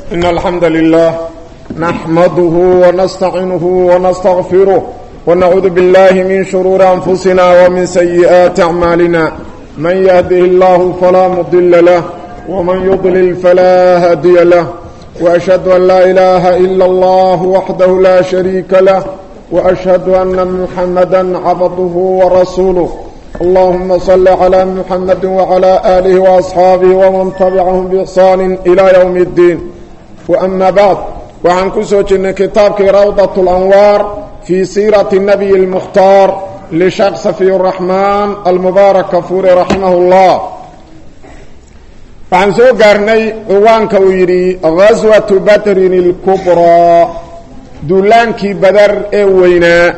إن الحمد لله نحمده ونستعينه ونستغفره ونعوذ بالله من شرور أنفسنا ومن سيئات أعمالنا من يهده الله فلا مضل له ومن يضلل فلا هادي له وأشهد أن لا إله إلا الله وحده لا شريك له وأشهد أن محمدا عبده ورسوله اللهم صل على محمد وعلى آله وأصحابه ومن تبعهم بإحسان إلى يوم الدين وأما بعد وعن كسوة كتابك روضة الأنوار في سيرة النبي المختار لشيخ صفي الرحمن المبارك كفور رحمه الله waxaan soo gaarnay ciwaanka uu yidhi ghaswatu badrin اlkubraa duulaankii badar ee weynaa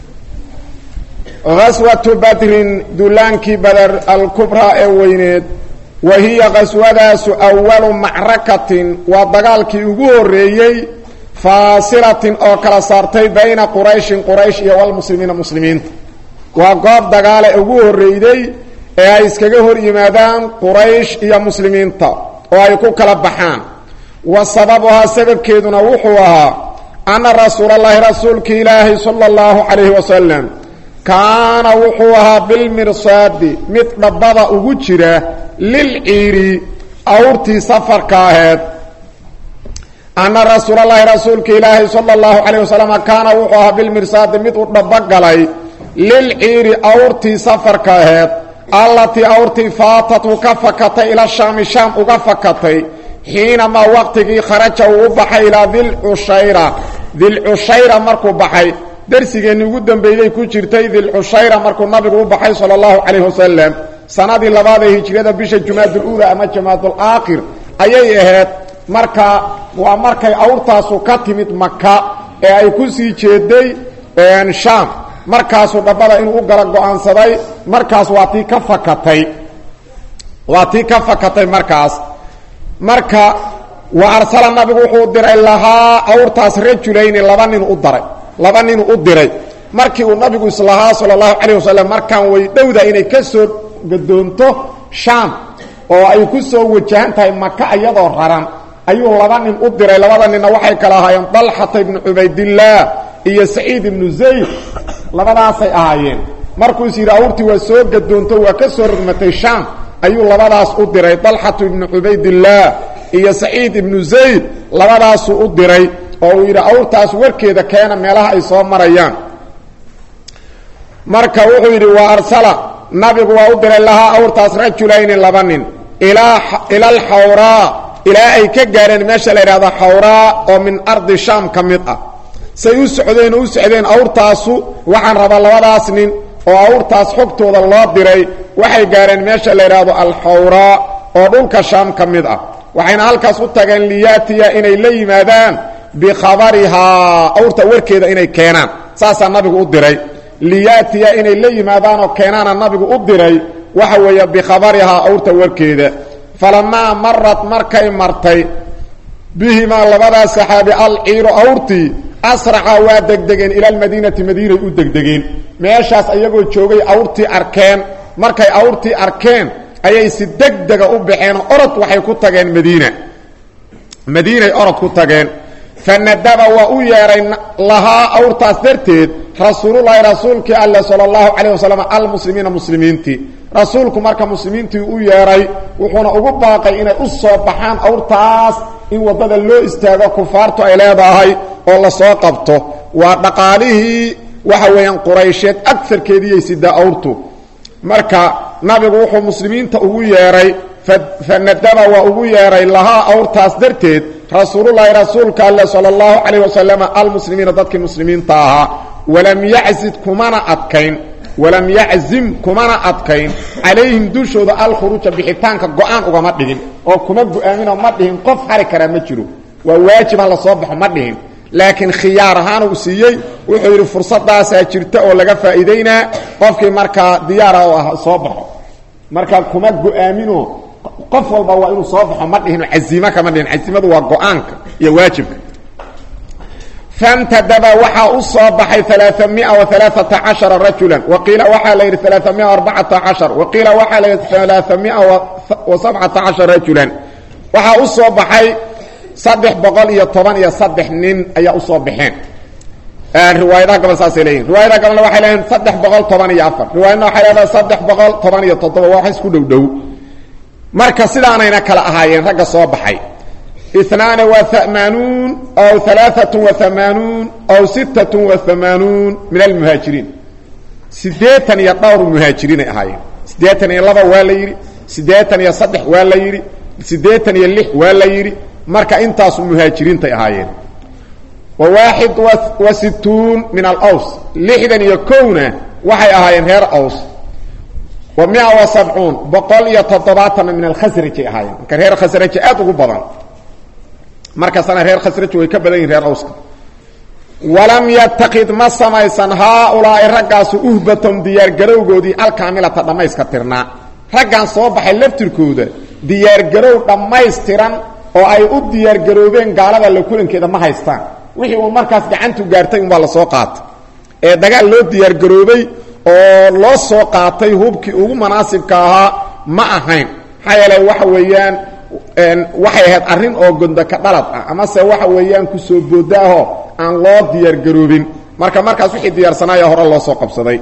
ghaswatu badrin duulaankii badar alkubraa ee weyneed wa hiya qaswadaasu awalu macrakatin waa dagaalkii ugu horreeyey faasilatin oo kala saartay bayna qurayshin quraysh iyo walmuslimiina muslimiinta waa goob dagaale ugu horreyday ee ay iskaga hor yimaadaan quraysh iyo muslimiinta oo ay ku kala baxaan wa sababuhaa sababkeeduna wuxuu ahaa anna rasuulallaahi rasuulki ilaahi sala allahu calayhi wasalam kaana wuxuu ahaa bilmirsaadi mid dhabbada ugu jira lilciiri awrtii safarka aheed anna rasuulallaahi rasuulka ilaahi sala allahu calayh wasalam kaana wuxuu ahaa bilmirsaadi mid u dhabogalay lilciiri awrtii safarka aheed allatii awrtii faatathu ka fakatay ila shaami shaam uga fakatay xiinamaa waqtigii kharaja uu u baxay ilaa dilcushayra dilcushayra markuu baxay darsigeenni ugu dambeeyey ku jirtay dilcushayra markuu nabigu u baxay sala allahu calayhi wasalam sanadii labaad ee hijriyada bisha jumaaduluula ama jamaadulaakhir ayay ahayd marka waa markay awrtaasu ka timid maka ee ay ku sii jeeday shaam markaasuu dhabbada inuu u gala go-aansaday markaas waa tii ka fakatay waa tii ka fakatay markaas marka wa arsala nabigu wuxuu diray lahaa awrtaas rajulayni laba nin u daray laba nin u diray markii uu nabigu islahaa sala allahu calayh wasalam markaan way dhowda inay ka soo gadoonto shaam oo ay ku soo wajahan tahay maka iyadoo raran ayuu laba nin u diray labada ninna waxay kala ahaayeen dalxata ibnu cubaydillaah iyo saciid ibnu zayd labadaasay ahaayeen markuus yidhi awrtii waa soo gadoonto waa ka soo rogmatay shaam ayuu labadaas u diray dalxatu ibnu cubaydillaah iyo saciid ibnu zayd labadaasuu u diray oo uu yidhi awrtaas warkeeda keena meelaha ay soo marayaan marka wuxuu yidhi waa arsala nabigu waa u diray lahaa awrtaas rajulayni laba nin ila alxawraa ilaa ay ka gaareen meesha la yidhahdo xawraa oo min ardi shaam ka mid ah say u socdeen oo u socdeen awrtaasu waxaan rabaa labadaas nin oo awrtaas xogtooda loo diray waxay gaareen meesha la yidhaahdo alxawraa oo dhulka shaam ka mid ah waxayna halkaas u tageen liyaatiya inay la yimaadaan bikhabarihaa awrta warkeeda inay keenaan saasaa nabigu u diray liyaatiya inay la yimaadaanoo keenaana nabigu u diray waxa weeye bikhabarihaa awrta warkeeda falamaa marat markay martay bihimaa labadaas saxaabi alciiru awrtii asraca waa degdegeen ila almadiinati madiinay u degdegeen meeshaas ayagoo joogay awrtii arkeen markay awrtii arkeen ayay si degdega u baxeen orod waxay ku tageen madiina madiinay orod ku tageen fanadaba waa u yeedhay lahaa awrtaas darteed rasuululahi rasuulkii alle sala allahu calayh wasalam almuslimiina muslimiintii rasuulku marka muslimiintii u yeedhay wuxuuna ugu baaqay inay u soo baxaan awrtaas in waddada loo istaago kufaartu ay leedahay oo lasoo qabto waa dhaqaalihii waxa weeyaan quraysheed agarkeediiyay sidaa awrtu marka nabigu wuxuu muslimiinta ugu yeedhay fanadaba waa ugu yeedhay lahaa awrtaas darteed rasuululahi rasuulka alle sala allahu calayh wasalam almuslimiina dadkii muslimiinta ahaa walam yaczid kumana adkayn walam yaczim kumana adkayn calayhim dushooda alkhuruuja bixitaanka go-aan ugama dhigin oo kuma go-aaminoo ma dhihin qof hari karaa ma jiro waa waajibaan lasoo baxo ma dhihin laakiin khiyaar ahaan uu siiyey wuxuu yidhi fursadaasaa jirta oo laga faa'iidaynaa qofkii markaa diyaara oo ah soo baxo marka kuma go-aaminoo qof walba waa inuu soo baxo ma dhihino cazimo kama dhihin cazimadu waa go-aanka iyo waajibka fantadaba waxaa u soo baxay alaaamia waalaaata cashara rajulan waqiila waxaa la yidhi alaaamia arbacata cashar waqiila waxaa la yidhi alaaamia wa sabcata cashar rajulan waxaa u soo baxay saddex boqol iyo toban iyo saddex nin ayaa usoo baxeen riwaayadaha gobol saasay leeyihin riwaayadaha gobolna waxay leeyihin saddex boqol toban iyo afar riwaayadna waxay leedahay saddex boqol toban iyo toddoba waa wax isku dhow dhow marka sidaanayna kala ahaayeen ragga soo baxay inaani wa hamaanuun aw alaaatun wa hamaanuun aw sittatun wa hamaanuun min almuhaajiriin siddeetan iyo dhowr muhaajiriinay ahaayeen siddeetan iyo laba waa la yidhi siddeetan iyo saddex waa la yidhi siddeetan iyo lix waa la yidhi marka intaasu muhaajiriintay ahaayeen wa waaxid wa situun min alaws lixdan iyo kowna waxay ahaayeen reer aws wa mia wa sabcuun boqol iyo toddobaatanna min alkhasrajay ahaayeen marka reer khasraji aad ugu badan markastana reer khasraj way ka badan yihin reer awska walam yatakid ma samaysan haaulaa'i raggaasu uhbatom diyaargarowgoodii alkaamilata dhammayska tirnaa raggan soo baxay laftirkooda diyaargarow dhammaystiran oo ay u diyaargaroobeen gaalada la kulankeeda ma haystaan wixii uun markaas gacantu gaartay unbaa la soo qaatay ee dagaal loo diyaargaroobay oo loo soo qaatay hubkii ugu munaasibka ahaa ma ahayn maxaa yeele waxa weeyaan waxay ahayd arrin oo gondaka dhalad ah amase waxa weeyaan kusoo boodaahoo aan loo diyaargaroobin marka markaas wixii diyaarsanaaya hore loo soo qabsaday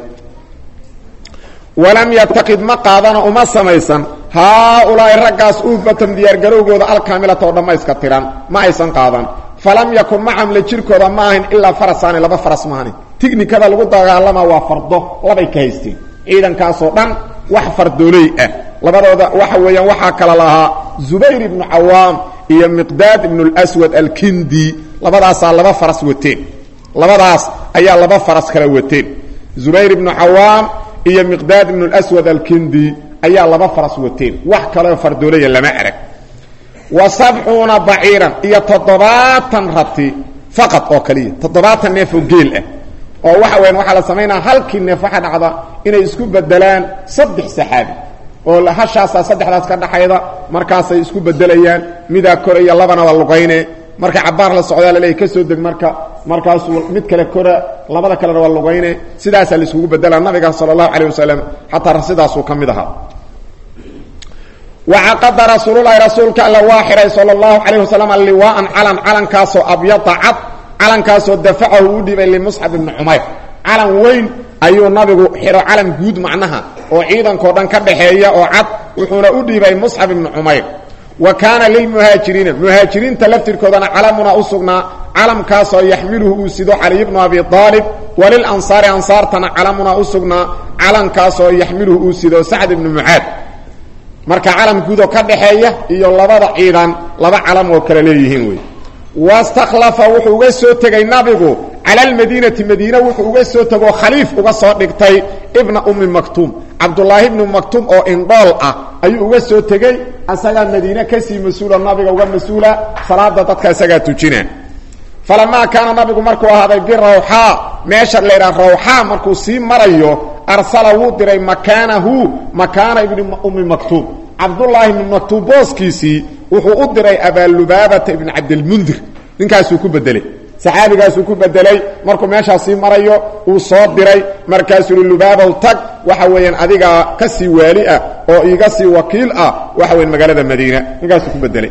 walam yataqid ma qaadana uma samaysan haaulaa'i raggaas uhbatam diyaargarowgooda alkaamilata oo dhammayska tiran ma aysan qaadan falam yakun macam la jirkooda ma ahayn ilaa farasaani laba faras maahani tignikada lagu dagaalama waa fardo labay ka haysteen ciidankaasoo dhan wax fardooley ah labadooda waxa weeyaan waxaa kala lahaa zubayr ibnu cawaam iyo miqdaad ibnu lswad alkindi labadaasaa laba faras wateen labadaas ayaa laba faras kala wateen zubayr ibnu cawaam iyo miqdaad ibnu lswad alkindi ayaa laba faras wateen wax kaleo fardoolaya lama arag wa sabcuuna baciiran iyo toddobaatan rati faqad oo kaliya toddobaatan neef oo geel ah oo waxa weyan waxaa la samaynaa halkii neef waxaa dhacda inay isku bedelaan saddex saxaabi oo hashaasaa saddexdaas ka dhaxayda markaasay isku bedelayaan midaa koraya labana waa lugayne marka cabaar la socdaa laleeya ka soo deg marka markaasuu mid kale kora labada kalena waa lugayne sidaasaa la iskugu bedelaa nabiga sala allahu calayh wasalam xataa sidaasuu ka mid ahaa wacaqada rasuululahi rasuulka alla waa xihay sala allahu calayh wasalam liwaaan calan calankaasoo abyada cad calankaasoo dafacahu u dhibay limusxab ibni cumayr calan weyn ayuu nabigu xidho calan guud macnaha oo ciidankao dhan ka dhaxeeya oo cad wuxuuna u dhiibay musxab ibni cumayr wa kaana lilmuhaajiriina muhaajiriinta laftirkoodana calamuna u sugnaa calamkaasoo yaxmiluhu uu sido caliy bnu abi aalib walilansaari ansaartana calamuna u sugnaa calankaasoo yaxmiluhu uu sido sacd ibnu mucaad marka calam guudoo ka dhaxeeya iyo labada ciidan laba calam oo kale leeyihiin wey wastakhlafa wuxuu uga soo tegay nabigu cala almadiinati madiine wuxuu uga soo tegoo khaliif uga soo dhigtay ibna ummi maktuum cabdulaahi ibnu maktuum oo indhool ah ayuu uga soo tegey asagaa madiine kasii mas-uula nabiga uga mas-uula salaada dadka isagaa tujina falamaa kaana nabigu markuu ahaaday birawxaa meesha laydhaha rawxaa markuu sii marayo arsala wuu diray makaanahu makaana ibni ummi maktuum cabdulaahi ibni maktuum booskiisii wuxuu u diray abaalubaabata ibn cabdilmundir ninkaasuu ku bedelay saxaabigaasuu ku bedelay markuu meeshaas sii marayo uu soo diray markaasuu i lubaabow tag waxa weeyaan adigaa ka sii waali ah oo iiga sii wakiil ah waxa weyan magaalada madiina ninkaasuu ku bedelay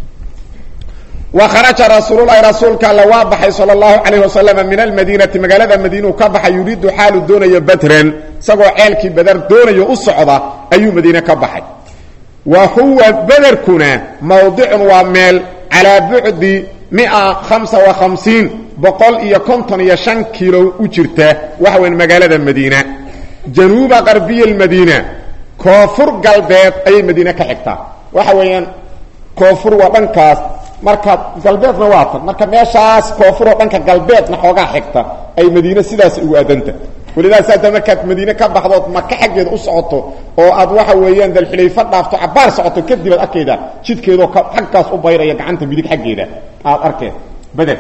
wa kharaja rasuululahi rasuulka alle waa baxay sala allahu calayh wasalam min almadiinati magaalada madiinuu ka baxay yuriidu xaalu doonayo badran isagoo ceelkii badar doonayo u socda ayuu madiine ka baxay wa huwa bederkuna mawdicun waa meel calaa bucdi mia hamsa wa hamsiin boqol iyo konton iyo shan kiilo u jirta waxa weyn magaalada madiina januuba qarbiya almadiina koonfur galbeed ayay madiine ka xigtaa waxa weeyaan koonfur waa dhankaas marka galbeedna waa tan marka meeshaas koonfuroo dhanka galbeedna xoogaa xigta ay madiine sidaas ugu adanta walidaas hadda markaad madiine ka baxdood maka xaggeeda u socoto oo aad waxa weeyaan dalxilayfa dhaafto cabaar socoto kadib aad arkayda jidkeedoo xaggaas u bayraya gacanta midig xaggeeda aad arkeen beder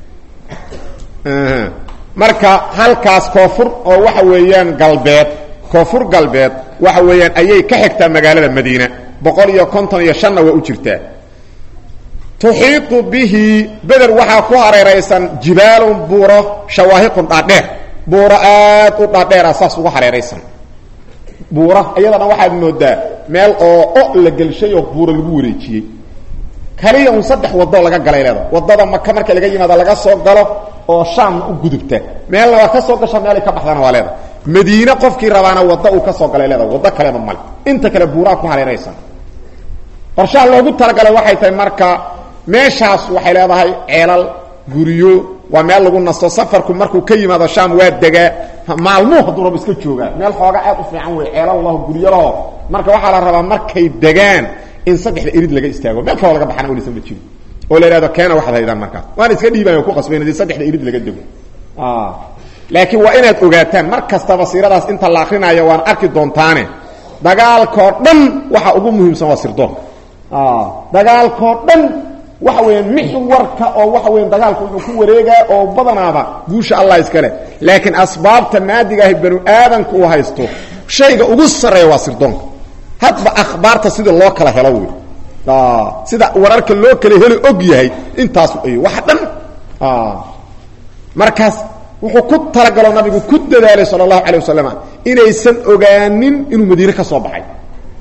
marka halkaas koonfur oo waxa weeyaan galbeed koonfur galbeed waxa weeyaan ayay ka xigtaa magaalada madiina boqol iyo konton iyo shanna waa u jirtaa tuxiitu bihi beder waxaa ku hareeraysan jibaalun buuro shawaahiqun dhaadheer buuro aad u dhaadheera saas ugu hareeraysan buura iyadana waxaad moodaa meel oo o la gelshay oo buuro lagu wareejiyey kaliya un saddex wadoo laga galay leeda wadada maka marka laga yimaado laga soo galo oo shaamna u gudubta meelna waa ka soo gasha meelay ka baxdana waa leeda madiine qofkii rabaana wadda uu ka soo galay leeda waddo kaleba male inta kale buuraa ku hareeraysan qorshaha loogu talagalay waxay tahay marka meeshaas waxay leedahay ceelal guryo waa meel lagu nasto safarku markuu ka yimaado shaam waa degaa maalmuhu hadduu rabo iska joogaa meel xooga aad u fiican wey ceelal laho guryalaho marka waxaa la rabaa markay degaan in saddexda irid laga istaago meel kaloo laga baxana welisan ma jiro oo la ihahdo keena waxaad haydaan markaas waana iska dhiibayo ku qasbayn hadii saddexda irid laga dego laakiin waa inaad ogaataan mar kastaba siiradaas inta la akrinaayo waan arki doontaane dagaalkoo dhan waxa ugu muhiimsan waa sirdoonka dagaalkoo dhan waxa weeyaan mixwarka oo waxa weyan dagaalku wuxuu ku wareegaa oo badanaaba guusha allah iskale laakiin asbaabta naadiga ahi banu aadamka uu haysto shayga ugu sarreeya waa sirdoonka hadba akhbaarta sida loo kala helo wey sida wararka loo kala helo og yahay intaas ay wax dhan markaas wuxuu ku talagalo nabigu ku dadaalay sala allahu calayh wasalam inaysan ogaanin inuu madiine ka soo baxay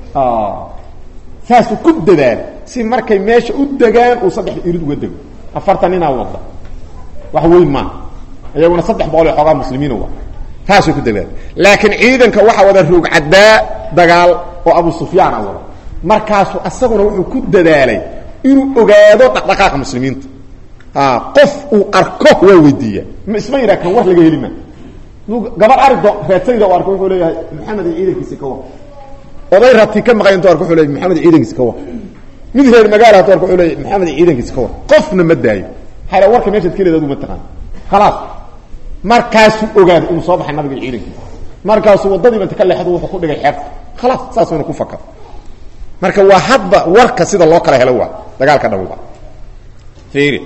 saasuu ku dadaalay si markay meesha u degaan uu saddexda irid uga dego afartan ninaa wada wax weyn maaha iyaguna saddex boqol iyo xoogaa muslimiina wa taasuu ku dadaalay laakiin ciidanka waxaa wada roogcaddaa dagaal oo abu sufyaana wada markaasuu asaguna wuxuu ku dadaalay inuu ogaado dhaqdhaqaaqa muslimiinta qof uu arko waa weydiiya isma yidhaha kan war laga heli maa gabar ari do reedsayda u arko wuxuu leeyahay maxamed iyo ciidankiisi ka war oday rati ka maqan intu arko wuxuu leeyahy maxamed iyo ciidankiisi ka war mid reer magaala hatu arko wuxuu leeyahy maxamed iyo ciidankiisi ka war qofna ma daayo maxaa la warka meeshaad ka leed adu ma taqaan khalaas markaasuu ogaaday inuu soo baxay nabiga iyo ciidankiisa markaasuu waddadiiba inta ka leexdu wuxuu ku dhigay xeebta khalaas saasuuna ku fakar marka waa hadba warka sida loo kala helo waa dagaalka dhabuba fiiri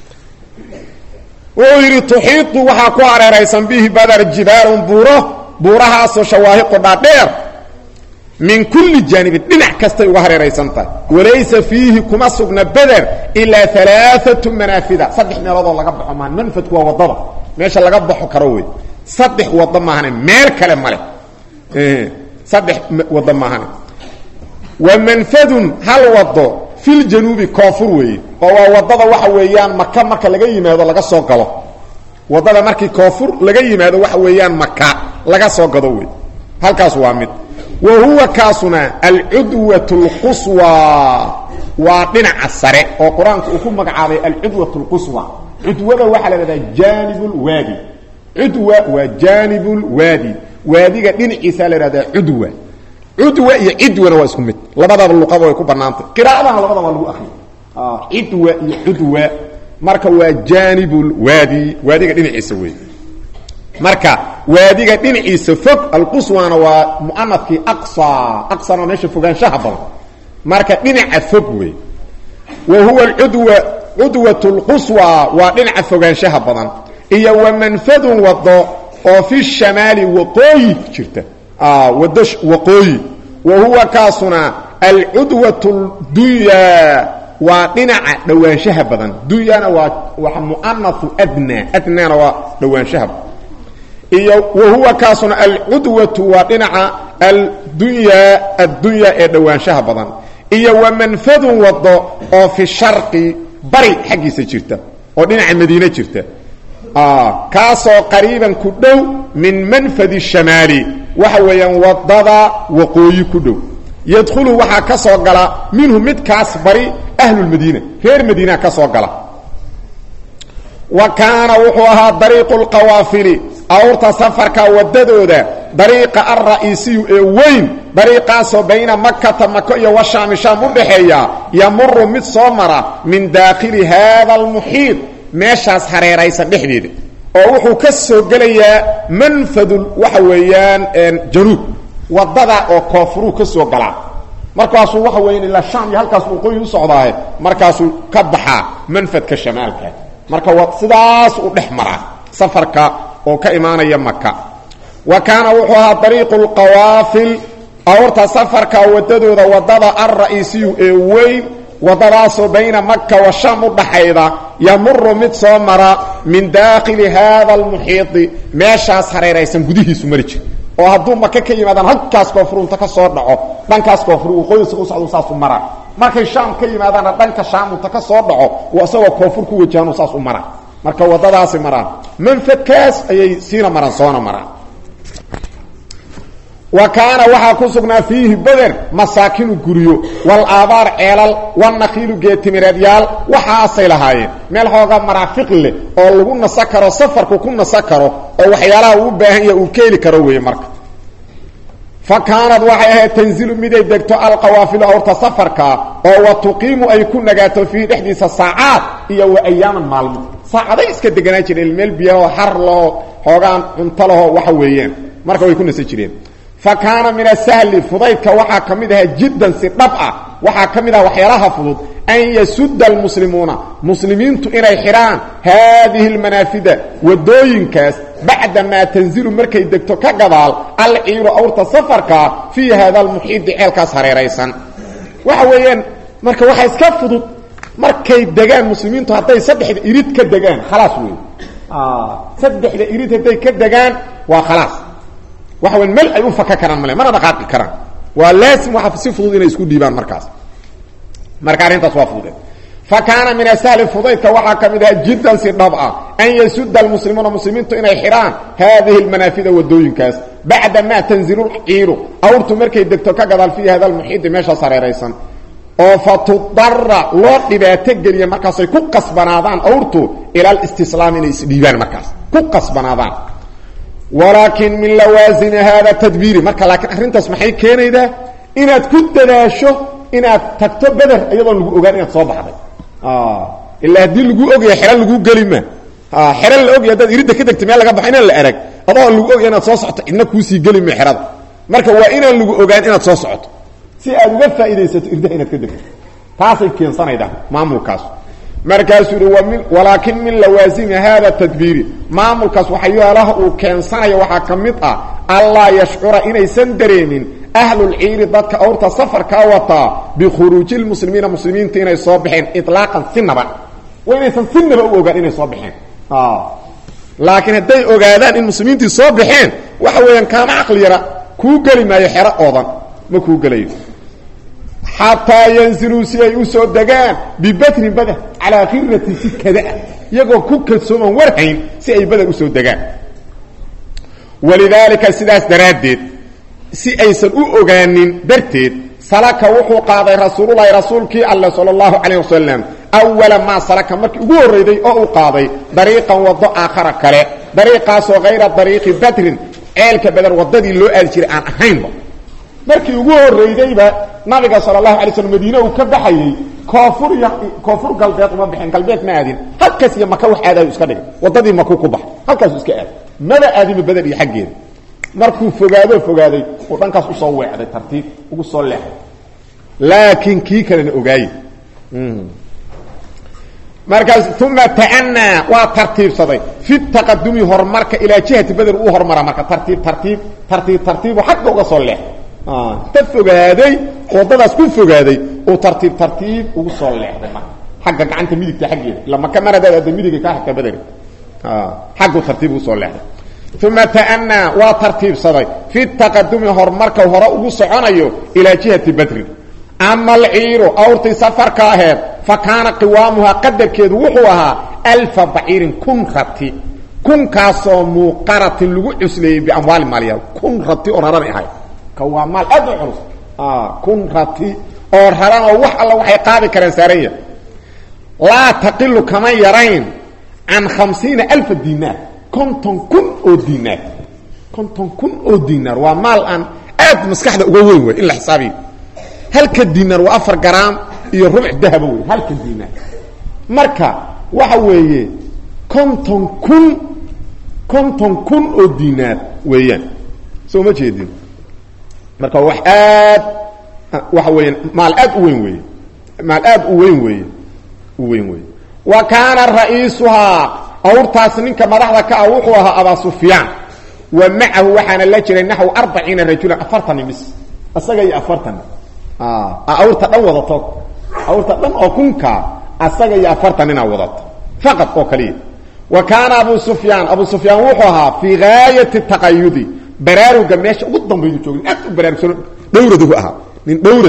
wuxuu yidhi tuxiitu waxaa ku hareeraysan bihi badar jibaalun buuro buurahaasoo shawaahiqo dhaadheer min kulli jaanibin dhinac kastay uga hareeraysan tahay walaysa fiihi kuma sugna beder ilaa alaaatu manaafida saddex meeloodoo laga baxo maan manfadku waa waddada meesha laga baxo karo wey saddex waddo maahane meel kale male saddex waddo maahane wa manfadun hal waddo filjanuubi koonfur weeye oo waa waddada waxa weeyaan maka marka laga yimaado laga soo galo waddada markii koonfur laga yimaado waxa weeyaan maka laga soo gado wey halkaas waa mid wa huwa kaasuna alcudwat اlquswa waa dhinaca sare oo qur-aanku uu ku magacaabay alcudwat اlquswa cudwada waxaa la dhahdaa janib lwaadi cudwa waa janib lwaadi waadiga dhinaciisaa la ihahdaa cudwa cudwa iyo cidwana waa isku mid labadaba luqaba way ku banaantay qiraa'adana labadaba waa lagu akriya cidwa iyo cudwa marka waa janib lwaadi waadiga dhinaciisa wey marka waadiga dhinaciisa fog alquswana waa muanafkii aqsa aqsana meesha fogaanshaha badan marka dhinaca fog wey wa huwa cudwa cudwat lquswa waa dhinaca fogaanshaha badan iyo wa manfadun wado oo fi shamaali waqooyi jirta wado waqooyi wa huwa kaasuna alcudwat اdunya waa dhinaca dhowaanshaha badan dunyana waa waa muanau adna adnana waa dhowaanshaha iyo wa huwa kaasuna alcudwatu waa dhinaca aldunya addunya ee dhowaanshaha badan iyo wa manfadun wado oo fi sharqi bari xaggiisa jirta oo dhinaca madiine jirta kaasoo qariiban ku dhow min manfadi shamaali waxa weeyaan wadada waqooyi ku dhow yadkhulu waxaa ka soo gala minhu midkaas bari ahlulmadiina reer madiina ka soo gala wa kaana wuxuu ahaa dariiqu lqawaafili awrta safarka wadadooda dariiqa alra'iisiyu ee weyn dariiqaasoo bayna makata mako iyo washaami shaam u dhaxeeya yamuru mid soo mara min daakhili haada almuxiid meeshaas hareeraysan dhexdeeda oo wuxuu ka soo gelayaa manfadul waxa weeyaan januub wadada oo koonfuruu ka soo galaa markaasuu waxa weeyaan ilaa shaam iyo halkaas waqooyi u socdaaye markaasuu ka baxaa manfadka shamaalka marka wa sidaas u dhex maraa safarka oo ka imaanaya maka wa kaana wuxuu ahaa dariiqu lqawaafil awrta safarka wadadooda wadada alra'iisiyu ee weyn wadadaasoo bayna maka wa shaam u dhaxayda yamuru mid soo mara min daakhili haada almuxiidi meeshaas hareeraysan gudihiisu mari jir oo hadduu maka ka yimaadaan halkaas koonfurunta ka soo dhaco dhankaas koonfur waqooyisa u socdo saasu mara markay shaam ka yimaadaanna dhanka shaamunta ka soo dhaco uu isagoo koonfur ku wajahanoo saas u mara marka waddadaasi maraan manfadkaas ayay siina maraan soona maraan wa kaana waxaa ku sugnaa fiihi beder masaakinu guryo wal aabaar ceelal wanakiilu geetimireedyaal waxaasay lahaayeen meel xooga maraafiq leh oo lagu nasa karo safarku ku nasa karo oo waxyaalaha uu u baahan yaha uu keeli karo weeye marka fa kaanad waxay ahayd tanzilu miday degto alqawaafilu awrta safarka oo wa tuqiimu ay ku nagaato fiihi dhexdiisa saacaad iyo wa ayaaman maalmo saacaday iska deganaa jireen meel biyaho har laho xoogaan cunto laho waxa weeyaan marka way ku nasa jireen fa kaana min asahli fudaydka waxaa ka mid ahaa jiddan si dhab ah waxaa ka mid ah waxyaalaha fudud an yasudda almuslimuuna muslimiintu inay xidhaan haadihi almanaafida waddooyinkaas bacda maa tanzilu markay degto ka gadaal alciiru awrta safarkaa fii hada almuxiidi ceelkaas hareeraysan waxa weeyaan marka waxaa iska fudud markay degaan muslimiintu hadday saddexda irid ka degaan khalaas wey saddexda irid hadday ka degaan waa khalaas waxa weyn mel ay u faka karaan male mana dhaqaaqi karaan waa laasim waa si fudud inay isku dhiibaan markaas marka arrintaas waa fududeed fa kaana min asahli fudaydka waxaa ka mid ahaa jiddan si dhab ah an yasudda almuslimuuna muslimiintu inay xidhaan haadihi almanaafida waddooyinkaas bacda maa tanzilu lciiru awrtu markay degto ka gadaal fii hada almuxiidi meeshaas hareeraysan oo fa tudara loo dhibaato geliya markaasay ku qasbanaadaan awrtu ila alistislaam inay isdhiibaan markaas ku qasbanaadaan walaakin min lawaasini hada tadbiiri marka laakiin arrintaas maxay keenaydaa inaad ku dadaasho inaad tagto beder iyadoon lagu ogaan inaad soo baxday ilaa haddii lagu ogaya xero lagu geli ma xero la ogaya haddaad iridda ka degta meel laga baxo inaan la arag adoo lagu ogaya inaad soo socoto cidna kuusii geli ma xerada marka waa inaan lagu ogaan inaad soo socoto si aad uga faa'iidaysato irdaha inaad ka degto taasay keensanaydaa maamulkaas markaasuu yihi wmin walaakin min lawaasimi hada tadbiiri maamulkaas waxyaalaha uu keensanaya waxaa ka mid ah allaa yashcura inaysan dareemin ahlulciiri dadka awrta safarkaa wataa bikhuruuji lmuslimiina muslimiinta inay soo baxeen ilaaqan sinaba waa inaysan sinaba u ogaan inay soo baxeen laakiin hadday ogaadaan in muslimiintii soo baxeen waxa weeyaan kaama caqli yara kuu geli maayo xero oodan ma kuu gelayo xataa yanziluu si ay u soo degaan bibadrin bader calaa khiratin si kadaa iyagoo ku kadsooman warhayn si ay bader usoo degaan walidaalika sidaas daraaddeed si aysan u ogaanin darteed salaka wuxuu qaaday rasuululahi rasuulkii alle sala allahu calayh wasalam awala maa salaka markii ugu horreyday oo uu qaaday dariiqan waddo aakhara kale dariiqaasoo hayra dariiqi badrin ceelka beder waddadii loo aadi jiray aan ahaynba markii ugu horreydayba nabiga sala allahu alay slm madiine uu ka baxayey koonfur iyo koonfur galbeed uma baxeen galbeed ma aadin halkaas iyo maka wax aadayu iska dhigay waddadii makuu ku bax halkaasu iska aad maba aadinba beder iyo xaggeeda markuu fogaadoo fogaaday uu dhankaas usoo weecday tartiib ugu soo leexday laakiin kii kalena ogaaye markaas uma tacanaa waa tartiibsaday fi taqadumi horumarka ilaa jihati beder uu hormara marka tartiib tartiib tartiib tartiibu xagga uga soo leexday ta fogaaday waddadaas ku fogaaday uu tartiib tartiib ugu soo leexday marka xagga gacanta midigta xaggeeda ila maka maradaad adda midiga kaa xigta baderi xaggu tartiib ugu soo leexday uma ta'anaa waa tartiibsaday fi taqadumi horumarka hore ugu soconayo ilaa jihati badrin ama alciiru awrtii safarka aheed fa kaana qiwaamuhaa qadarkeedu wuxuu ahaa alfa baciirin kun rati kunkaasoo muuqaratin lagu cusleeyey biamwaali maalyaal kun rati oo raranay ahayd waa maal aad u culus kun rati oo raran oo wax alla waxay qaadi kareen saaranya laa taqilu kama yarayn can khamsiina alfa dinaar konton kun oo dinaar konton kun oo dinaar waa maal aan aad maskaxda uga weyn wey in la xisaabiyo halka dinaar waa afar garaam iyo rubuc dahaba wey halka dinaar marka waxa weeye konton kun konton kun oo dinaar weeyaan soo ma jeedin marka wax aad waxa weeyaan maal aad u weyn weeye maal aad u weyn weeye u weyn weeye wa kaana ra'iisuhaa awrtaas ninka madaxda ka ah wuxuu ahaa abaa sufyaan wa macahu waxaana la jiray naxw arbaciina rajulan afartan mis isaga iyo afartan awrta dhan wadato awrta dhan oo kunkaa asaga iyo afartan inaa wadato faqad oo kaliya wa kaana abu sufyaan abu sufyaan wuxuu ahaa fii gaayati taqayudi baraaruga meesha ugu dambaydu joogin aad u baraarugsan dhowradahu ahaa nin dhowrada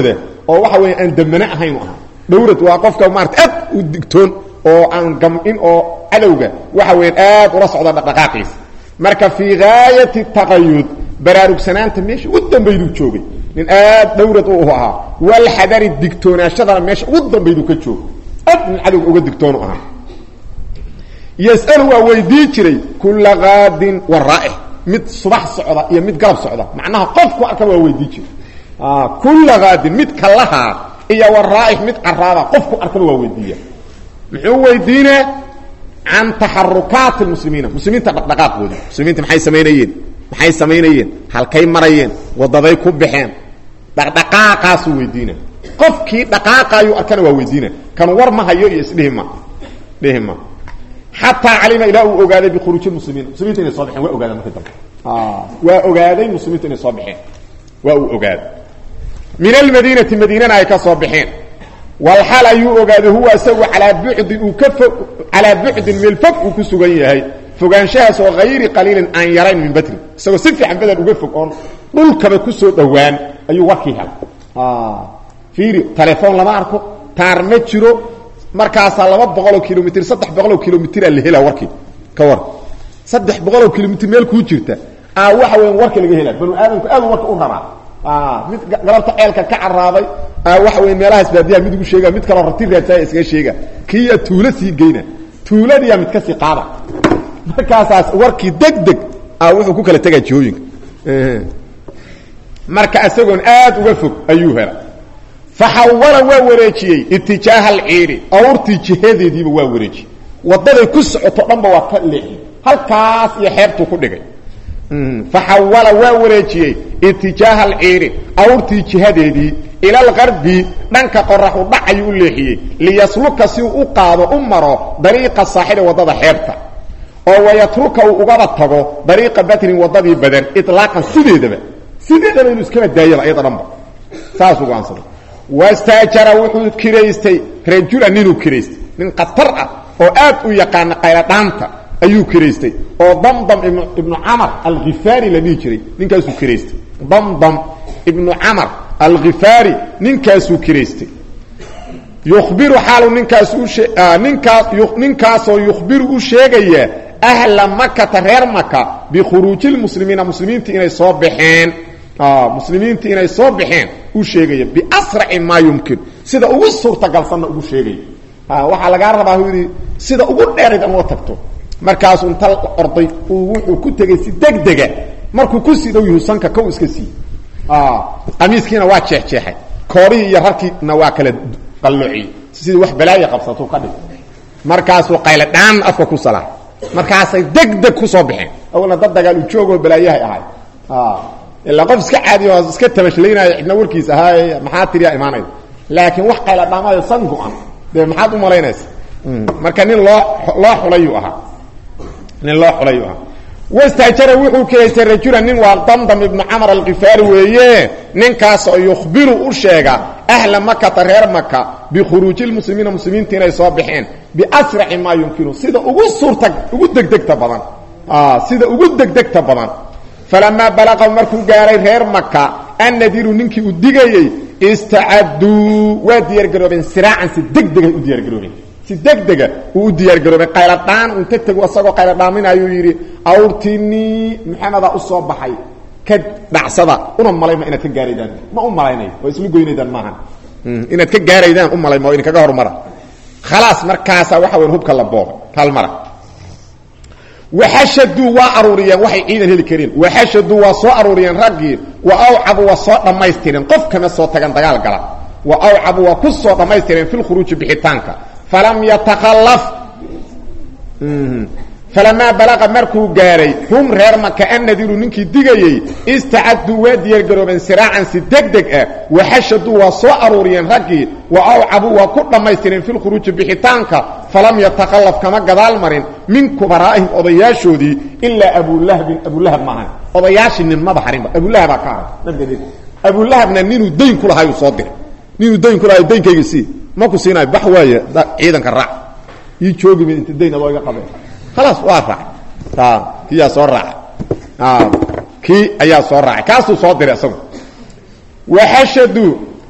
oo waxa weya aan dambane ahayn u ahaa dhawrad waa qofka maarata aad u digtoon oo aan gam'in oo cadowga waxa weyan aad ula socda dhaqdhaqaaqiisa marka fii gaayati taqayud baraarugsanaanta meesha ugu dambayduu joogay nin aad dhawrad u ahaa walxadari digtoonaashadana meesha ugu dambayduu ka joogo aad nin cadowga uga digtoonu ahaa yas'alu waa weydii jiray kulla qaadin wa raa'ix mid subax socda iyo mid galab socda macnaha qofku arka waa weydii jiray kulla qaadin mid kalahaa iyo wa raa'ix mid caraaba qofku arkaba waa weydiiya muxuu weydiinaa can taxarukaati lmuslimiina muslimiinta dhaqdhaqaaqooda muslimiinta maxay samaynayeen maxay samaynayeen halkay marayeen wadaday ku baxeen dhaqdhaqaaqaasuu weydiina qofkii dhaqaaqaayuu arkana waa weydiina kan war ma hayo iyo isdhihi ma dhihi ma xataa calima ilaa uu ogaaday bikhuruuji muslimiin muslimiinta inay soo baxeen waa ogaada markii dambe waa ogaaday muslimiintu inay soo baxeen waa uu ogaaday min almadiinati madiinana ay ka soo baxeen walxal ayuu ogaaday huwa isagu calaa bucdin uu ka fog calaa bucdin meel fog uu ku sugan yahay fogaanshahaas oo hayri qaliilin aan yarayn min badrin isagoo si fiican badan uga fog oon dhulkaba ku soo dhowaan ayuu warkii helay fiiri telefoon lama arko taar ma jiro markaasaa laba boqoloo kilomitr saddex boqoloo kilomitraa la helaa warkii ka war saddex boqoloo kilomitr meel kuu jirta a waxa weya warka laga helaa banu aadamku aad warka u rabaa mid galabta ceelka ka caraaday waxa weya meelahaas baadiyaha mid ugu sheega mid kaloo rati raadsaaya iskaga sheega kiiya tuulo sii geyna tuuladiyaa mid kasii qaada markaasaas warkii deg deg a wuxuu ku kala tegaa jihooyinka marka isagoon aad uga fog ayuu hela faxawala waa wareejiyey itijaaha alciiri awrtii jihadeediiba waa wareejiyey wadaday ku socoto dhanba waa ka leexiyey halkaas iyo xeebtuu ku dhigay faxawala waa wareejiyey itijaaha alciiri awrtii jihadeedii ila algarbi dhanka qoraxu dhac ayuu u leexiyey liyasluka si uu u qaado u maro dariiqa saaxili waddada xeebta oo wayatruka uu ugaba tago dariiqa badrin waddadii badan ilaaqan sideedaba sideedaba inuu iskaba daayaba iyada dhanba saasuu go'aansaday wastaajara wuxuu kiraystay rajula ninuu kiraystay nin khatar ah oo aad u yaqaana qayladhaanta ayuu kiraystay oo damdam ibnu camar alkhifaari la dhihi jiray ninkaasuu kiraystay damdam ibnu camar alkhifaari ninkaasuu kiraystay yukhbiru xaalu ninkaas uninkaas ninkaasoo yukhbiru u sheegaya ahla makata reer maka bikhuruuji lmuslimiina muslimiinta inay soo baxeen muslimiinta inay soo baxeen u sheegaya biasraci maa yumkin sida ugu suurtagalsanna ugu sheegaya waxaa lagaa rabaa yidhi sida ugu dheerayd ama tagto markaasuu inta orday uu wuxuu ku tegey si degdega markuu ku sii dhow yahu sanka kow iska sii qamiiskiina waa jeexjeexay koorihii iyo rarkiina waa kala qalloociyey sidii wax balaaya qabsatuu ka dhig markaasuu qayle dhaan afka ku salaa markaasay degdeg kusoo baxeen awalna dad dagaal u joogoo balaayahay ahay ilaa qof iska caadiy oo iska tamashlaynaayo cidna warkiis ahaa maxaa tiriyaa imaanaya laakiin wax qayla dhaamaayo san go-an dee maxaad u malaynaysa marka nin loo loo xulayuu ahaa nin loo xulayuu ahaa wastaajara wuxuu kiraystay rajulan nin waa damdam ibnu camar alkifaari weeye ninkaasoo yukhbiru u sheega ahla makata reer maka bikhuruuji lmuslimiina muslimiinta inay soo baxeen biasraci maa yumkinu sida ugu suurta ugu degdegta badan sida ugu degdegta badan falamaa balaqa markuu gaaray reer maka annadiru ninkii uu digayey istacaduu waa diyaargaroobeen siraacan si degdegay u diyaargaroobeen si degdega uu u diyaargaroobeen qayladhaan unta tego isagoo qayladhaaminayuu yidhi awrtinii maxamedaa u soo baxay ka dhacsada una malayma inaad ka gaaraydaan ma u malaynayo waa isla goynaydaan maahan inaad ka gaaraydaan u malayma oo idinkaga hormara khalaas markaasaa waxa weyn hubka la boobay hal mara waxashaduu waa aruuriyeen waxay ciidan heli kareen waxashaduu waa soo aruuriyeen raggii wa awcabu waa soo dhammaystireen qof kama soo tagan dagaal gala wa awcabu waa ku soo dhammaystireen fi lkhuruuji bixitaanka falam yatakhallaf falamaa balaqa markuu gaaray hum reer maka annadiru ninkii digayey istacaduu waa diyaargaroobeen siraacan si degdeg ah waxashaduu waa soo aruuriyeen raggii wa awcabuu waa ku dhammaystireen fi lkhuruuji bixitaanka falam yatakhallaf kama gadaal marin min kubaraa'ihim odayaashoodii ilaa abulahabin abulahab maahan odayaashii nin maba harinba abulahabaa ka haray nabiga abulahabna ninuu dayn ku lahaayuu soo diray ninuu dayn ku lahaay daynkayga sii ma ku siinayo bax waaye ciidanka raac ii joogi mid inta dayn adoo iga qabeen khalaas waa raacay kiyaa soo raacay kii ayaa soo raacay kaasuu soo diray isagu waxashaduu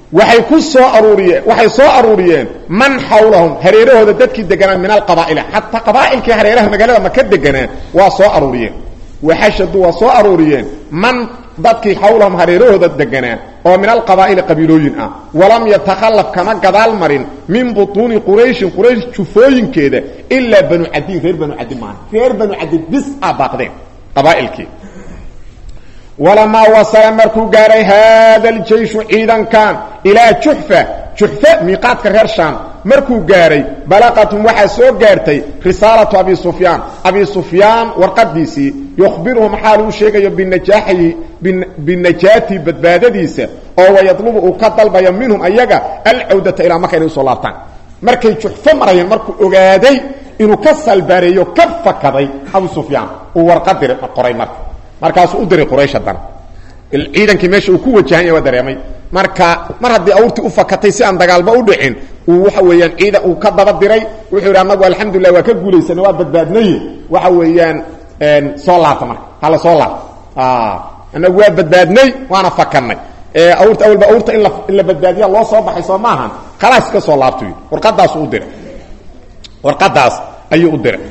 waxay ku soo aruuriyeen waxay soo aruuriyeen man xawlahum hareerahooda dadkii deganaa min alqabaa'ila xataa qabaa'ilkii hareeraha magaalada maka deganaa waa soo aruuriyeen waxashadu waa soo aruuriyeen man dadkii xawlahum hareerahooda deganaa oo min alqabaa'ili qabiilooyin ah walam yatakhallaf kama gadaal marin min butuuni qurayshin quraysh jufooyinkeeda ilaa banu cadiin reer banu cadi maaha reer banu cadi bis a baaqdeen qabaa'ilkii walamaa wasala markuu gaaray haada aljeyshu ciidankan ilaa juxfa juxfa miiqaadka reer shaam markuu gaaray balaqatum waxaa soo gaartay risaalatu abi sufyaan abi sufyaan warqadiisii yukhbiruhum xaal uu sheegayo binajaaxihi binajaati badbaadadiisa oo wayadlubu uu ka dalbayo minhum ayaga alcawdata ilaa marka inay usoo laabtaan markay juxfo marayeen markuu ogaaday inuu ka salbaareeyo ka fakaday abu sufyaan uu warqad dir qoray marka markaasuu u diray quraysh haddana ciidankii meesha uu ku wajahan yahay waa dareemay marka mar haddii awrtii u fakatay si aan dagaalba u dhicin uu waxa weeyaan ciidan uu ka daba diray wuxuu yidhi annagu alxamdulilah waa ka guulaysana waa badbaadnaye waxa weeyaan soo laabta marka hala soo laabta annagu waa badbaadnay waana fakanay awrta awalba awrta in la in la badbaadiya loo soo baxay soo maahan khalaas ka soo laabtu yidhi warqadaasu u diray warqadaas ayuu u diray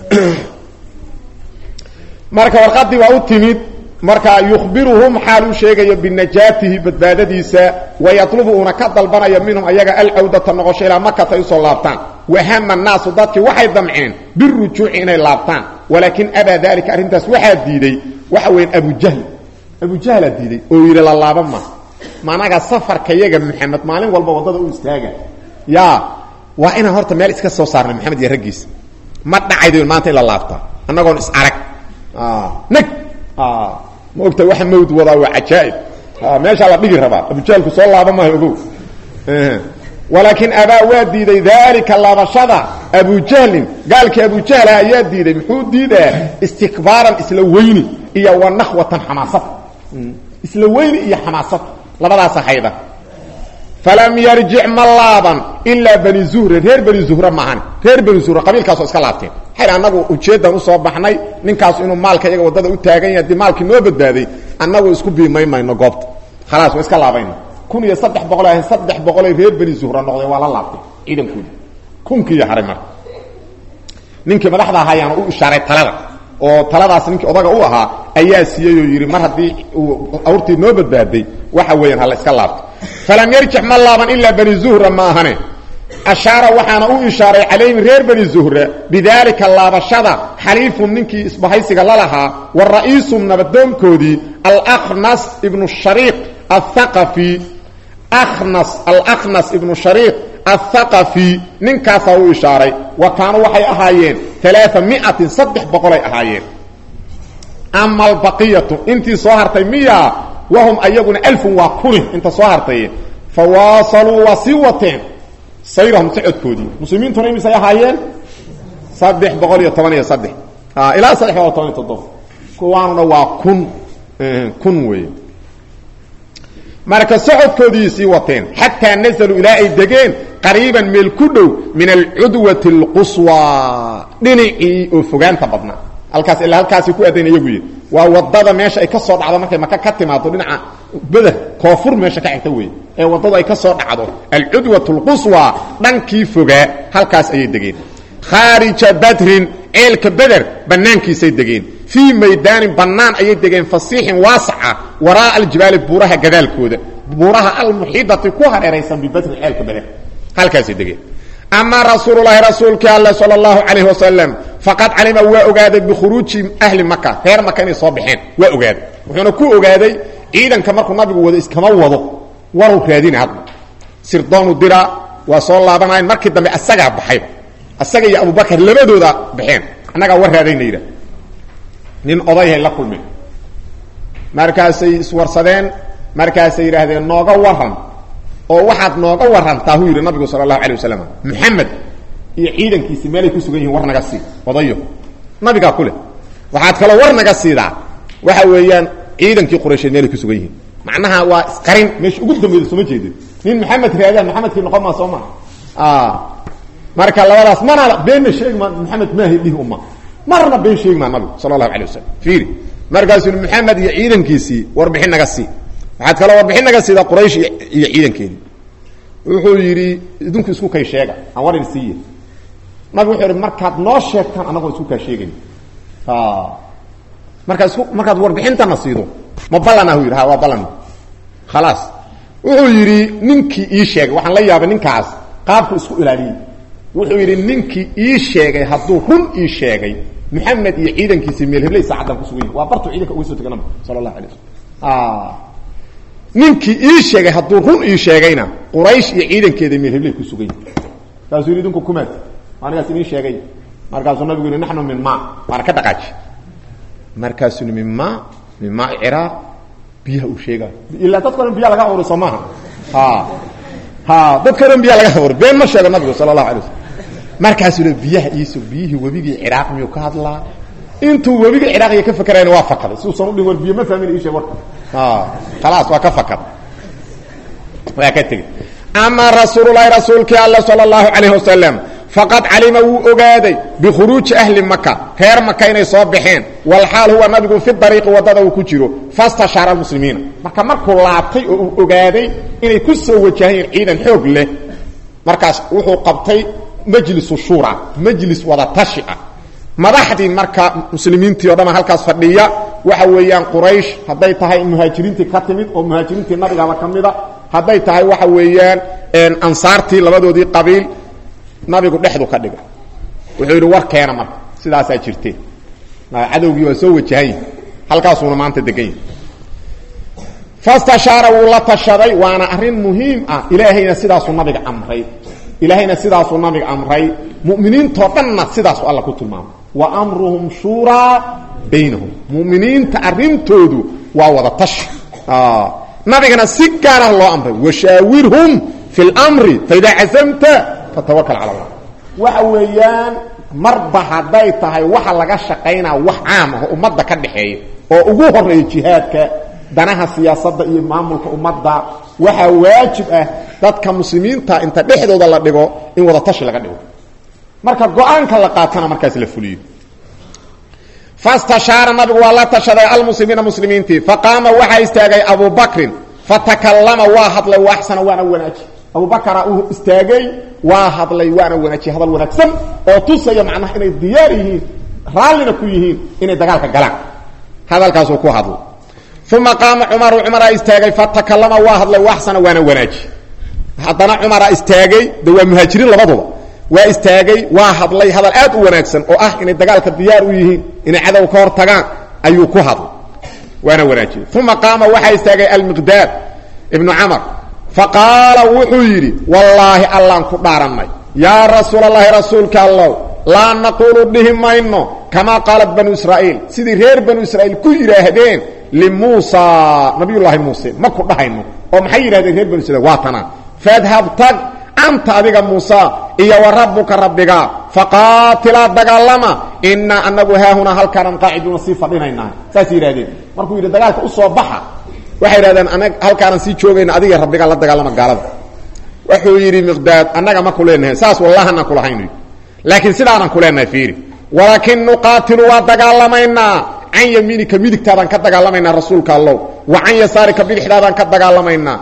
marka warqadii waa u timid marka yukhbiruhum xaal uu sheegayo binajaatihi badbaadadiisa wayatlubu uuna ka dalbanayo minhum ayaga alcawdata noqosho ilaa makata ay usoo laabtaan wahama naasu dadkii waxay damceen birujuuci inay laabtaan walaakin abaa dalika arrintaas waxaa diiday waxa weyan abujahl abujahlaa diiday oo yidhi la laaban ma managa safarka yaga maxamed maalin walba waddada u istaaga ya waa inaan horta meel iska soo saarnay maxamed iyo raggiisa ma dhacaydo maanta in la laabtaa annagoon is arag neg ma ogta waxa mawd wadaa waa cajaaib meeshaa la dhigi rabaa abujaalku soo laaba maayo ogow walaakin abaa waa diiday daalika laabashada abujahlin gaalkii abujahla ayaa diiday muxuu diidaa istikbaaran isla weyni iyo wanakhwatan xamaasad isla weyni iyo xamaasad labadaasa hayda falam yarjic ma laaban ilaa bani zuhre reer bani zuhre maahan reer bani zuhre qabiilkaasoo iska laabteen xayr annagu ujeeddan usoo baxnay ninkaas inuu maalka iyaga waddada u taagan yahay dii maalkii noo badbaaday annagu isku biimay mayno goobta khalaas waa iska laabayna kun iyo saddex boqol ahayn saddex boqolay reer bani zuhre noqdeen waa la laabtay ciidankoodi kunkiiyo haray marka ninkii madaxda ahaayaana u ishaaray talada oo taladaas ninkii odaga u ahaa ayaa siiyey oo yidhi mar haddii uu awrtii noo badbaaday waxa weeyaan hala iska laabto falam yarjic ma laaban ilaa bani zuhra ma ahane ashaara waxaana u ishaaray calayhim reer bani zuhra bidaalika laabashada xaliifum ninkii isbahaysiga la lahaa wa ra'iisum nabadoonkoodii alkhnas ibnu shariiq athaqafi akhnas alkhnas ibnu shariiq athaqafi ninkaasaa u ishaaray wa kaanuu waxay ahaayeen alaaa miatin saddex boqolay ahaayeen ama albaqiyatu intii soo hartay miya wahum ayaguna alfun waa kuni inta soo hartay fawaasaluu waa sii wateen sayrahum socodkoodii muslimiintuna imisay ahaayeen saddex boqol iyo toban iyo saddex ilaa saddex boqol toban iyo toddoba kuwaanuna waa kun kun weeye marka socodkoodii sii wateen xataa nazaluu ilaa ay degeen qariiban meel ku dhow min alcudwati اlquswa dhinacii oo fogaanta badnaa halkaas ilaa halkaasi ku aadayn iyagu yidhi waa wadada meesha ay ka soo dhacdo markay maka ka timaado dhinaca beder koonfur meesha ka xigta wey ee waddadu ay ka soo dhacdo alcudwat اlquswa dhankii fogaa halkaas ayay degeen khaarija badrin ceelka beder bannaankiisay degeen fii maydaanin bannaan ayay degeen fasiixin waasaca waraa'a aljibaali buuraha gadaalkooda buuraha almuxiidati ku hareeraysan bibadrin ceelka beder halkaasay degeen ama rasuululahi rasuulkii alle sal اlahu calayh wasalam faqad calima waa ogaaday bikhuruuji ahli maka reer maka inay soo baxeen waa ogaaday wuxuuna ku ogaaday ciidanka markuu nabigu wado iskama wado waruu raadina hadda sirdoonu dira waa soo laabanayan markii dambe asagaa baxayba asaga iyo abubakar labadooda baxeen annagaa war raadayna yidhah nin odayhay la kulmeen markaasay iswarsadeen markaasay yidhaahdeen nooga waran oo waxaad nooga warantaa huu yidhi nabigu sala allahu alay wasalam muxamed iyo ciidankiisi meelay ku sugan yihin war naga sii odayo nabigaa ku leh waxaad kaloo war naga siidaa waxa weeyaan ciidankii quraysheed meelay ku sugan yihiin macnaha waa isqarin meesha ugu dambeyda sooma jeedin nin maxamed raadaan maxamedkii noqon maa soo maa marka labadaas mana beenna sheegi maa maxamed maahi dhihi uma marna been sheegi maa nabigu sala allahu alay wasalam fiiri markaasuu maxamed iyo ciidankiisii warbixin naga sii waxaad kaloo warbixin naga siidaa quraysh iyo ciidankeedii wuxuu yidhi idinku isku kay sheega aan war idin siiye nabig wuxuu yidhi markaad noo sheegtaan annagoo isku kaa sheegayn markaad isku markaad warbixintana siido ma ballan ah u yidhi ha waa ballan khalaas wuxuu yidhi ninkii ii sheegay waxaan la yaabay ninkaas qaabku isku ilaaliyey wuxuu yidhi ninkii ii sheegay hadduu run ii sheegay maxamed iyo ciidankiisi meel hebley saacaddan kusugan yahi waa bartuu ciidanka uga soo tegay nabig sala allahu alay wasalam ninkii ii sheegay hadduu run ii sheegayna quraysh iyo ciidankeeda meel hebley ku sugan yahi kaasuu yidhi idinku kumaad anigaas inii sheegay markaasuu nabigu yihi naxnu min ma waana ka dhaqaaji markaasuu min ma min maa ciraaq biyaha uu sheegaayo ilaa dadka o dhan biya laga abuuray soo maaha ha ha dadka o dhan biya laga abuuray been ma sheego nabigu sala allahu alay wasalam markaasuu le biyaha iiso biyihii webigii ciraaq miyuu ka hadlaa intuu webigii ciraaqiya ka fakerayna waa fakaday si uusan udhin war biyo ma fahmin ii sheeg warka khalaas waa ka fakad waa ka tegey ama rasuululahi rasuulkii alla sala allahu calayh wasalam faqad calima wuu ogaaday bikhuruuji ahli maka reer maka inay soo baxeen walxaal huwa nabigu fi dariiqi waddada uu ku jiro fastashaara almuslimiina marka markuu laabtay oo uu ogaaday inay ku soo wajahayeen ciidan xoog leh markaas wuxuu qabtay majlisu shura majlis wada tashi ah madaxdii marka muslimiintii o dhama halkaas fadhiya waxa weeyaan quraysh hadday tahay muhaajiriintii ka timid oo muhaajiriintii nabigaba ka mida hadday tahay waxa weeyaan ansaartii labadoodii qabiil nabigu dhexdu ka dhigay wuxuu yidhi war keena marka sidaasaa jirte cadowgii waa soo wajahay halkaasuuna maanta degan yahay fastashaara wuu la tashaday waana arrin muhiim ah ilaahayna sidaasuu nabiga amray ilaahayna sidaasuu nabiga amray mu'miniintoo dhanna sidaasu alla ku tilmaamay wa amruhum shuuraa baynahum mu'miniinta arrintoodu waa wada tashi nabigana si gaarah loo amray washaawirhum fi lmri faidaa cazamta fatawakal cala allah waxa weeyaan marba hadday tahay waxa laga shaqaynaa wax caam ah oo ummadda ka dhaxeeya oo ugu horeeya jihaadka danaha siyaasadda iyo maamulka ummadda waxaa waajib ah dadka muslimiinta inta dhexdooda la dhigo in wada tashi laga dhigo marka go-aanka la qaatana markaas la fuliyo fastashaara nabigu waa la tashaday almuslimiina muslimiintii faqaama waxaa istaagay abu bakrin fatakallama waa hadlay waaxsana waana wanaaji abubakara uu istaagay waa hadlay waana wanaajiye hadal wanaagsan oo tusaya macnaha inay diyaar yihiin raallina ku yihiin inay dagaalka galaan hadalkaasuu ku hadlay uma qaama cumaru cumaraa istaagay fatakallama waa hadlay waaxsana waana wanaaji haddana cumaraa istaagay de waa muhaajiriin labaduba waa istaagay waa hadlay hadal aad u wanaagsan oo ah inay dagaalka diyaar u yihiin inay cadow ka hor tagaan ayuu ku hadlay waana wanaajiyey uma qaama waxaa istaagay almiqdaad ibnu camar faqaala wuxuu yidhi wallaahi allaan ku dhaarannay yaa rasuulallaahi rasuulka allow laa naquulu dhihi mayno kamaa qaalat banu israa'iil sidii reer banu israa'iil ku yidhaahdeen limuusa nabiyullaahi muuse ma ku dhahayno oo maxay yidhahdeen reer banu israiil waa tanaa fadhab tag anta adiga muusa iyo wa rabbuka rabbiga faqaatilaa dagaalama innaa anagu haahunaa halkaanaan qaaciduuna sii fadhinaynaa saas yidhahdeen markuu yidhi dagaalka u soo baxa waxay yidhahdeen anag halkaanaan sii joogayna adiga rabbigaa la dagaalama gaalada wuxuu yidhi miqdaad annaga ma ku leenahay saas wallahanaan kulahayn laakiin sidaanaan ku leenahay fiiri walaakin nuqaatilu waa dagaalamaynaa can yamiinika midigtaadaan ka dagaalamaynaa rasuulka allow wa can yasaarika bidixdaadaan ka dagaalamaynaa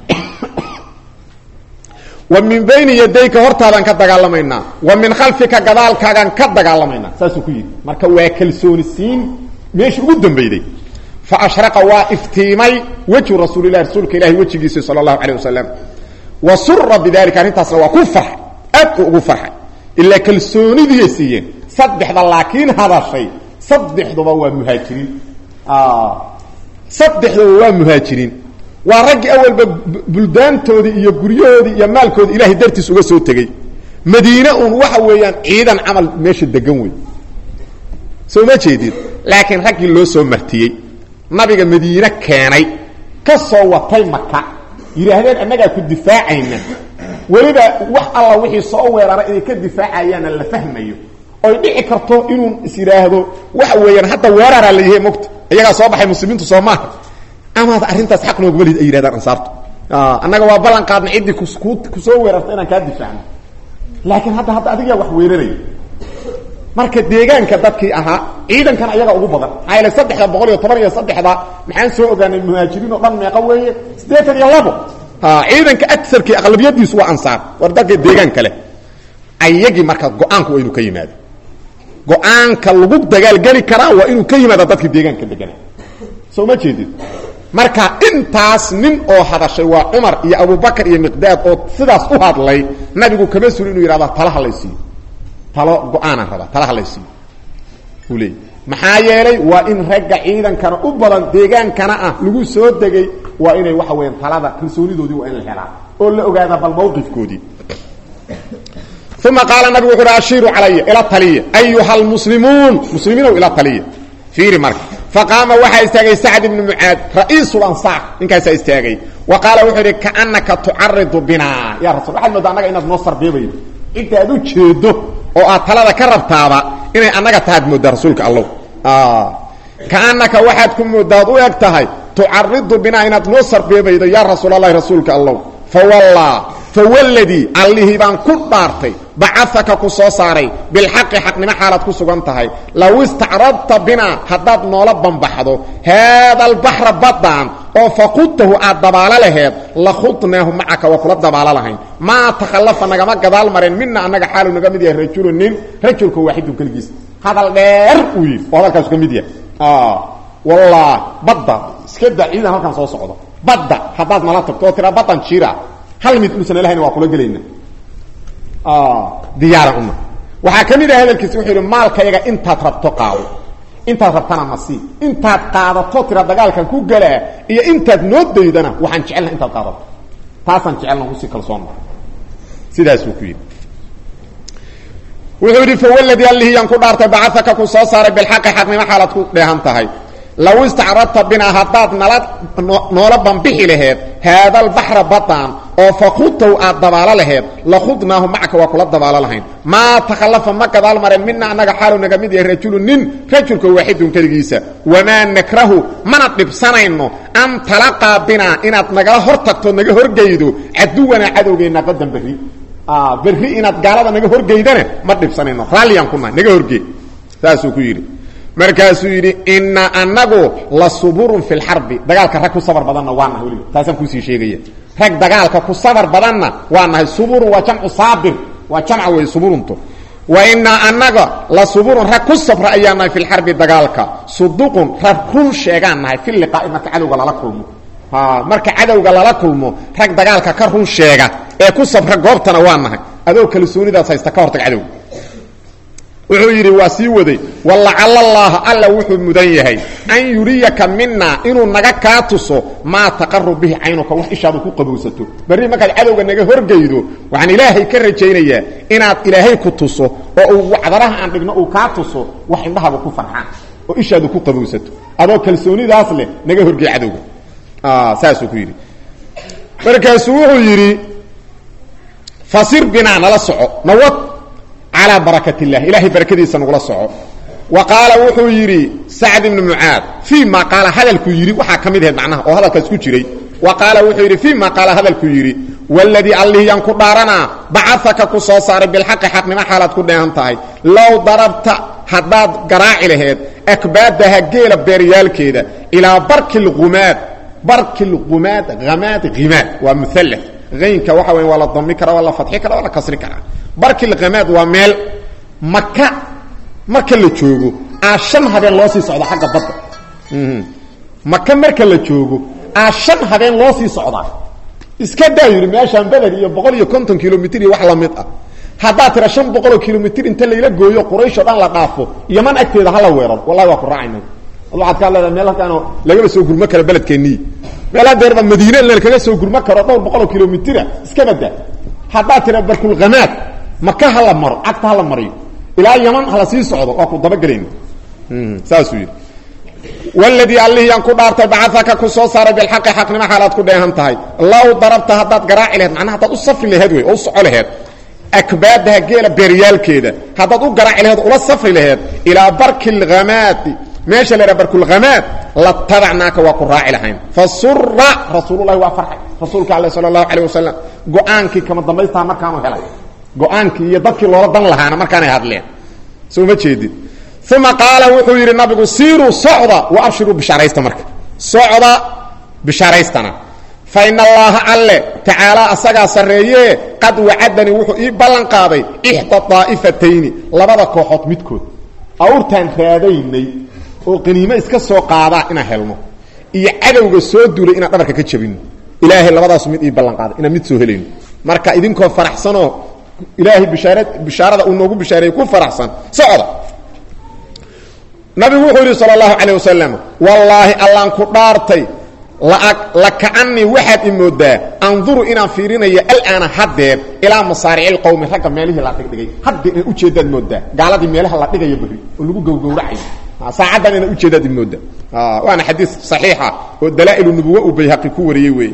wa min bayni yadayka hortaadaan ka dagaalamaynaa wa min khalfika gadaalkaagaan ka dagaalamaynaa saasuu ku yidhi marka waa kalsooni siin meeshii ugu dambeyday fa ashraqa waa iftiimay wejhu rasuulilahi rasuulka ilahi wejigiisa sala allahu calayh wasalam wa sura bidalika arrintaasna waa ku farxay aad u ugu farxay ilaa kalsoonidiyay siiyeen saddexda laakiin hadashay saddexduba waa muhaajiriin saddexduba waa muhaajiriin waa raggii awalba buldaantoodii iyo guryahoodii iyo maalkoodii ilahay dartiis uga soo tegey madiine uun waxa weeyaan ciidan camal meesha degan wey soo ma jeedid laakiin raggii loo soo martiyey nabiga madiine keenay ka soo watay maka yidhaahdeen annagaa ku difaacayna weliba wax alla wixii soo weerara inay ka difaacayaana la fahmayo oy dhici karto inuu is yidhaahdo waxa weeyaan hadda weeraraa la yahay mogta iyagaa soo baxay muslimiintu soo maaha amaad arrintaas xaq nooguma lid ay yidhahdaan ansaartu annaga waa ballan qaadna ciddii kusoo weerarta inaan kaa difaacno laakiin hadda hadda adigaa wax weeraraya marka deegaanka dadkii ahaa ciidankan ayaga ugu badan maxaa yaele saddexda boqol iyo toban iyo saddexda maxaan soo ogaanay muhaajiriin oo dhan meeqa weeye siddeetan iyo labo ciidanka agarkii aqlabiyadiisu waa ansaar war dadka deegaan kale ayagii marka go-aanku waa inuu ka yimaado go-aanka lagu dagaalgeli karaa waa inuu ka yimaada dadka deegaanka degana soo ma jeedid marka intaas nin oo hadashay waa cumar iyo abubakar iyo miqdaad oo sidaas u hadlay nabigu kama suli inuu yidhahda tala halaysiiyo talo go-aanaan rabaa tala halaysiiyo uu leeyay maxaa yeelay waa in ragga ciidankana u badan deegaankana ah lagu soo degay waa inay waxa weeyaan talada kalsoonidoodii waa in la helaa oo la ogaada bal mawqifkoodii uma qaala nabigu wuxu uhi ashiiru calaya ila taliya ayuha almuslimuun muslimiinow ila taliya fiiri marka faqaama waxaa istaagay sacd ibnu mucaad ra'iisul ansaar ninkaasaa istaagay wa qaala wuxuu idhi kaanaka tucaridu binaa ya rasul waxaad moodaa annaga inaad noo sarbeebaydo cidda aad u jeedo oo aad talada ka rabtaaba inay annaga tahaad mooddaa rasuulka allow kaanaka waxaad ku moodaad u eg tahay tucaridu binaa inaad noo sarbeebaydo yaa rasuul allahi rasuulka allow fawallaa fawalladii allihii baan ku dhaartay bacafaka ku soo saaray bilxaqi xaqnimo xaalaad ku sugan tahay low istacradta binaa haddaad noola bambaxdo haada albaxra baddaan oo faqudtahu aad dabaalo laheed lakhudnaahu macaka waa kula dabaalo lahayn maa takhallafa nagama gadaal mareen mina annaga xaalu naga mid yahay rajulu nin rajulka waaxidun keligiis hadal dheer uu yidhi oo hadalkaasu ka mid yahay wallah badda iska daa ciidan halkan soo socdo badda haddaad nala tagto oo tiraa baddan jira hal mid uusan lahayna waa kula gelayna diyaaran una waxaa ka mid ah hadalkiisi wuxuu yidhi maalkayaga intaad rabto qaado intaad rabtana masii intaad qaadato tira dagaalkan ku galaa iyo intaad noo daydana waxaan jecelna intaad qaadato taasaan jecelna usii kalsoonna sidaasuu ku yidhi wuxuu yidhi fawladii allihii yaan ku dhaartay bacafaka ku soo saaray bilxaqi xaqnimo xaalaad ku dheehan tahay low istacradta binaa haddaad nala noola bambixi laheed haada albaxra badan oo fakudtaw aad dabaalo laheed lakhudnaahu macaka waa kula dabaalo lahayn maa takhallafa ma gadaal mareen mina annaga xaalu naga mid yahay rajulu nin rajulka waaxidun keligiisa wamaa nakrahu mana dhibsanayno an talaqaa binaa inaad nagala hor tagto naga horgeydo caduwanaa cadowgeenna qadan berri berri inaad gaalada naga horgeydana ma dhibsanayno raalliyaan ku nahay naga horgey saasuu ku yidhi markaasuu yidhi ina anagu la suburun fi lxarbi dagaalka rag ku sabar badanna waa nahay weliba taasaan kuusii sheegaya rag dagaalka ku sabar badanna waa nahay suburun waa jamcu saabir waa jamca wey suburunto wa inaa anaga la suburun rag ku sabra ayaa nahay fi lxarbi dagaalka suduqun rag run sheegaan nahay fi liqaa'i marka cadowga lala kulmo marka cadowga lala kulmo rag dagaalka ka run sheega ee ku sabra goobtana waa nahay adoo kalsoonidaas haysta ka hortag cadowga wuxuu yidhi waa sii waday walacala allaaha alla wuxuu mudan yahay an yuriyaka mina inuu naga kaa tuso maa taqaru bihi caynuka wax ishaadu ku qabowsato berri markaad cadowga naga horgeydo waxaan ilaahay ka rajaynayaa inaad ilaahay ku tuso oo uu wacdaraha aan dhigno uu kaa tuso wax indhahaaba ku farxaan oo ishaadu ku qabowsato adoo kalsoonidaas leh naga horgey cadowga saasuu ku yidhi markaasuu wuxuu yidhi fasir binaa nala soco nawad calaa barakat illah ilahay barakadiisa nagula soco wa qaala wuxuu yidhi sacd ibnu mucaad fii ma qaala hadalkuu yidhi waxaa ka mid ahayd macnaha oo hadalkaas ku jiray wa qaala wuxuu yidhi fii ma qaala hadalkuu yidhi waladii allihii yaan ku dhaaranaa bacafaka ku soo saaray bilxaqi xaqnimo xaalaad ku dheehan tahay low darabta haddaad garaaci laheed akbaadaha geela beeryaalkeeda ilaa barki lgumaad barki lgumaad hamaad himaad waa muall aynka waxa weya waa la dami kara waa la fadxi kara waa la kasri karaa barki lhamaad waa meel maka marka la joogo aa shan habeen loo sii socda xagga badda maka marka la joogo aa shan habeen loo sii socdaa iska daa yidhi meeshaan beder iyo boqol iyo konton kilomitr iyo wax lamid ah haddaad tira shan boqoloo kilomitr inta layla gooyo qurayshoo dhan la dhaafo yaman agteeda hala weeraro wallahi waa ku raacayna waxaad kaa leedahay meel halkaanoo lagaba soo gurmo karo beledkeennii meel hadeerba madiine lakaga soo gurmo karo dhowr boqoloo kilomitira iska badaa haddaad tira barkulkhamaad maka hala maro cagta hala mariyo ilaa yaman hala sii socdo waa ku dabagelayna saasuu yidhi wladii allihiyaan ku dhaartay bacafaka ku soo saaray bilxaqi xaqnimo xaalaad ku dheehan tahay low darabta haddaad garaaci laheed macnaha haddaad u safri laheed wey oo u soco laheed akbaadaha geela beeryaalkeeda haddaad u garaaci laheed ula safri laheed ilaa barki lhamaadi meesha la ydhaha barkulkhamaad latabacnaaka waa ku raaci lahayn fasura rasuululahi waa farxay rasuulka ale sala allahu calayh wasalam go-aankii kama dambaystaa markaanu helay go-aankii iyo dadkii loola dan lahaana markaanay hadleen soo ma jeedid uma qaala wuxuu yidhi nabigu siiruu socda wa abshiruu bishaaraysta marka socda bishaaraystana fa in allaaha alle tacaalaa asagaa sarreeyee qad wacadanii wuxuu ii ballan qaaday ixda daa'ifatayni labada kooxood midkood awrtaan raadaynay oo qaniimo iska soo qaadaa inaan helno iyo cadowga soo duulay inaan dhabarka ka jabino ilaahay labadaasu mid ii ballan qaaday inaan mid soo helayno marka idinkoo faraxsanoo ilaahay bishaara bishaarada uu noogu bishaareeyey ku faraxsan socda nabigu wuxuu yidhi sal اlahu calيه wasalam wallaahi allaan ku dhaartay laka'anii waxaad i moodaa anduru inaan fiirinayo alaana haddeer ilaa masaarici اqowmi ragga meelihii la dhigdhigay haddeer inaan ujeedaad moodaa gaaladii meelaha la dhigayo beri oo lagu gowgowracayo saacaddan inaan ujeedaad i moodaa waana xadiis صaxiixa oo dalaa'ilu nubuwa uu bayhaqi ku wariyey weeye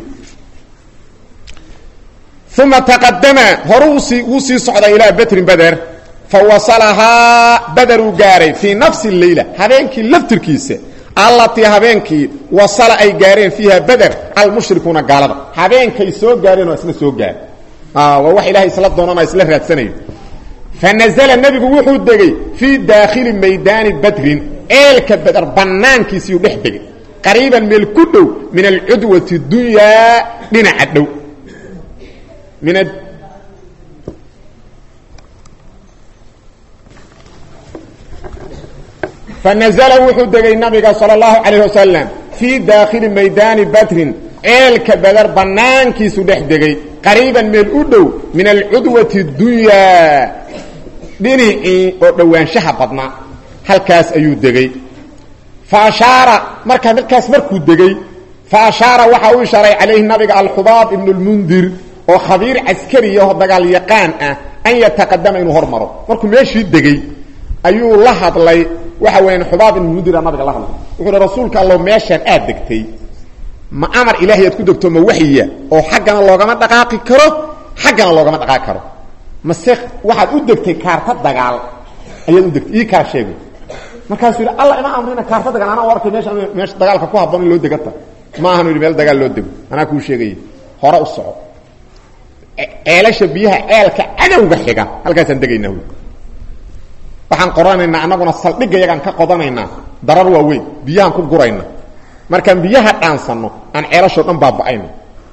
uma taqadama horu sii wuu sii socday ilaa betrin beder fawasalahaa baderuu gaaray fii nafsi leyla habeenkii laftirkiisa allatii habeenkii wasala ay gaareen fiiha beder almushrikuuna gaalada habeenkay soo gaareen oo isna soo gaar waa wax ilahay isla doonana isla raadsanayo fanazla nebigu wuxuu degey fii daakhili maydaani badrin ceelka beder bannaankiisiiyuu dhex degay qariiban meel ku dhow min alcudwati dunyaa dhinaca dhow min fanazla wuxuu degay nabiga salى اlahu calayh wasalam fii daakhili maydaani badrin ceelka beder bannaankiisu dhex degay qariiban meel u dhow min alcudwati dunyaa dhinacii oo dhowaanshaha badnaa halkaas ayuu degey fa ashaara markaa halkaas markuu degey fa ashaara waxa uu ishaaray calayhi nabiga alxubaab ibn اlmundir oo khabiir caskariyaho dagaal yaqaan ah an yataqadama inuu hormaro markuu meeshii degey ayuu la hadlay waxa weeyaan xubaab ibn mudira nabiga la hadlay wuxuu uhi rasuulka allow meeshaan aad degtay ma amar ilaahay aad ku degto ma waxyiya oo xaggana loogama dhaqaaqi karo xaggana loogama dhaqaaqi karo mase waxaad u degtay kaarta dagaal ayaad u degtay ii kaa sheegay markaasuu yidhi alla ima amrina kaarta dagaal anaa u arkay meesha meesha dagaalka ku habboon in loo degata ma ahanu yidhi meel dagaal loo dego anaa kuu sheegaya hore u soco ceelasha biyaha ceelka cadowga xiga halkaasaan degaynaa wy waxaan qoranaynaa annaguna saldhigga yagaan ka qodanaynaa darar waaweyn biyahaan ku gurayna markaan biyaha dhaansanno aan ceelashoo dhan baaba'ayno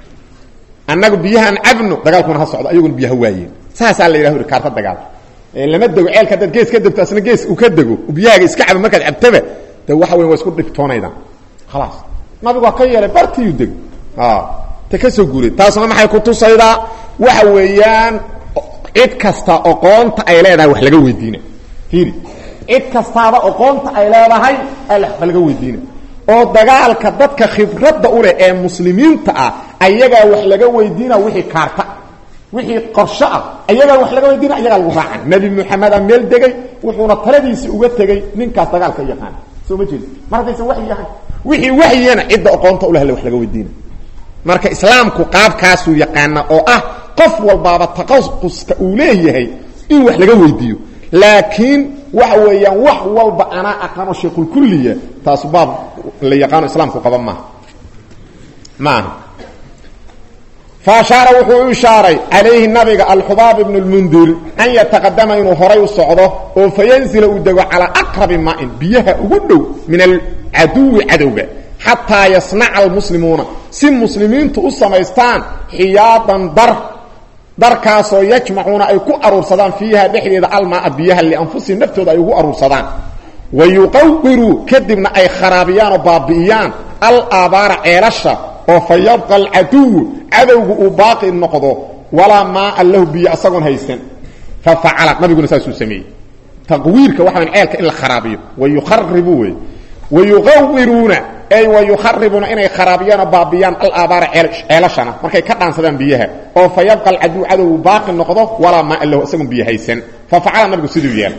annagu biyahaan cabno dagaalkuna ha socdo ayaguna biyaha waayeen saasaa la yidhah uri kaarta dagaal lama dego ceelka haddaad gees ka degto asna gees uu ka dego biyahaaga iska cabo markaad cabtaba de waxa weyn waa isku dhibtoonaydaan khalaas nabigu waa ka yeelay bartiyuu deg ta ka soo guuray taasna maxay ku tusaydaa waxa weeyaan cid kasta oqoonta ay leedahay wax laga weydiina fiiri cid kastaaba oqoonta ay leedahay wax laga weydiina oo dagaalka dadka khibradda u leh ee muslimiinta ah ayagaa wax laga weydiina wixii kaarta wixii qorsho ah ayagaa wax laga weydiina ayagaa lagu raacan nebi moxameda meel degay wuxuuna taladiisii uga tegey ninkaas dagaalka yaqaana soo ma jeedi mar haddaysan waxyi ahayn wixii waxyiyana cidda oqoonta uleh wax laga weydiina marka islaamku qaabkaasuu yaqaana oo ah qof walbaaba taqaquska uu leeyahay in wax laga weydiiyo laakiin waxa weeyaan wax walba anaa aqaano sheekulkulliya taas baab la yaqaano islaamku qaba maaha maaha fa ashaara wuxuu u ishaaray calayhi nabiga alxubaab ibnu lmundir an yataqadama inuu horay u socdo oo fayanzila uu dego calaa aqrabi maain biyaha ugu dhow min alcaduwi cadowga xataa yasnaca almuslimuuna si muslimiintu u samaystaan xiyaadan dar darkaasoo yajmacuuna ay ku aruursadaan fiiha dhexdeeda almaaa biyaha lianfusihim naftooda ay ugu aruursadaan wa yuqawiruu kadibna ay kharaabiyaan oo baabi'iyaan alaabaara ceelasha oo fa yabqa alcaduwu cadowgu uu baaqi noqdo walaa maaa lahu biyo asagoon haysan fa facala nabiguna saasuu sameeyey taqwiirka waxa wayn ceelka in la kharaabiyo wa yukharibu wey wa yuqawiruuna ay wa yukharibuuna inay kharaabiyaan oo baabiyaan alaabaara ceelashana markay ka dhaansadaan biyaha oo fa yabqa alcaduw cadowgu baaqi noqdo walaa maaa lahu isagoon biyo haysan fa facala nabigu siduu yeelay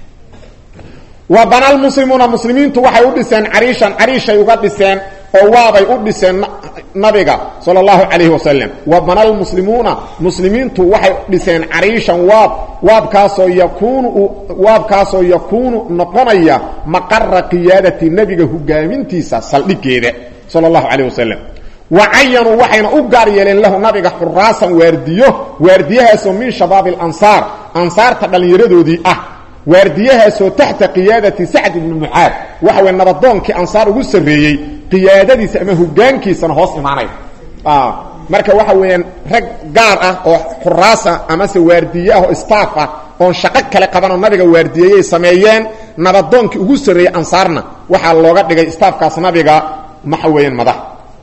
wa bana lmuslimuuna muslimiintu waxay u dhiseen cariishan cariishay uga dhiseen oo waabay u dhiseen nabiga sal اllahu calayhi wasalam wa bana lmuslimuuna muslimiintu waxay dhiseen cariishan waab waabkaasoo yakuunu waabkaasoo yakuunu noqonaya maqara qiyaadati nebiga hogaamintiisa saldhigeeda sal اllahu calayh wasalam wa cayanuu waxayna u gaar yeeleen lahu nabiga xuraasan waardiyo waardiyahaasoo min shabaabi اlansaar ansaarta dhallinyaradoodii ah waardiyahaasoo taxta qiyaadati sacd ibni mucaad waxa way nabadoonkii ansaar ugu sarreeyey qiyaadadiisa ama hogaankiisana hoos imaanaya marka waxa weeyaan rag gaar ah oo xuraas ah amase waardiye ah oo staff ah oon shaqo kale qabanoo nabiga waardiyeeyay sameeyeen nabadoonkii ugu sarreeyey ansaarna waxaa looga dhigay staafkaas nabiga maxa weeyaan madax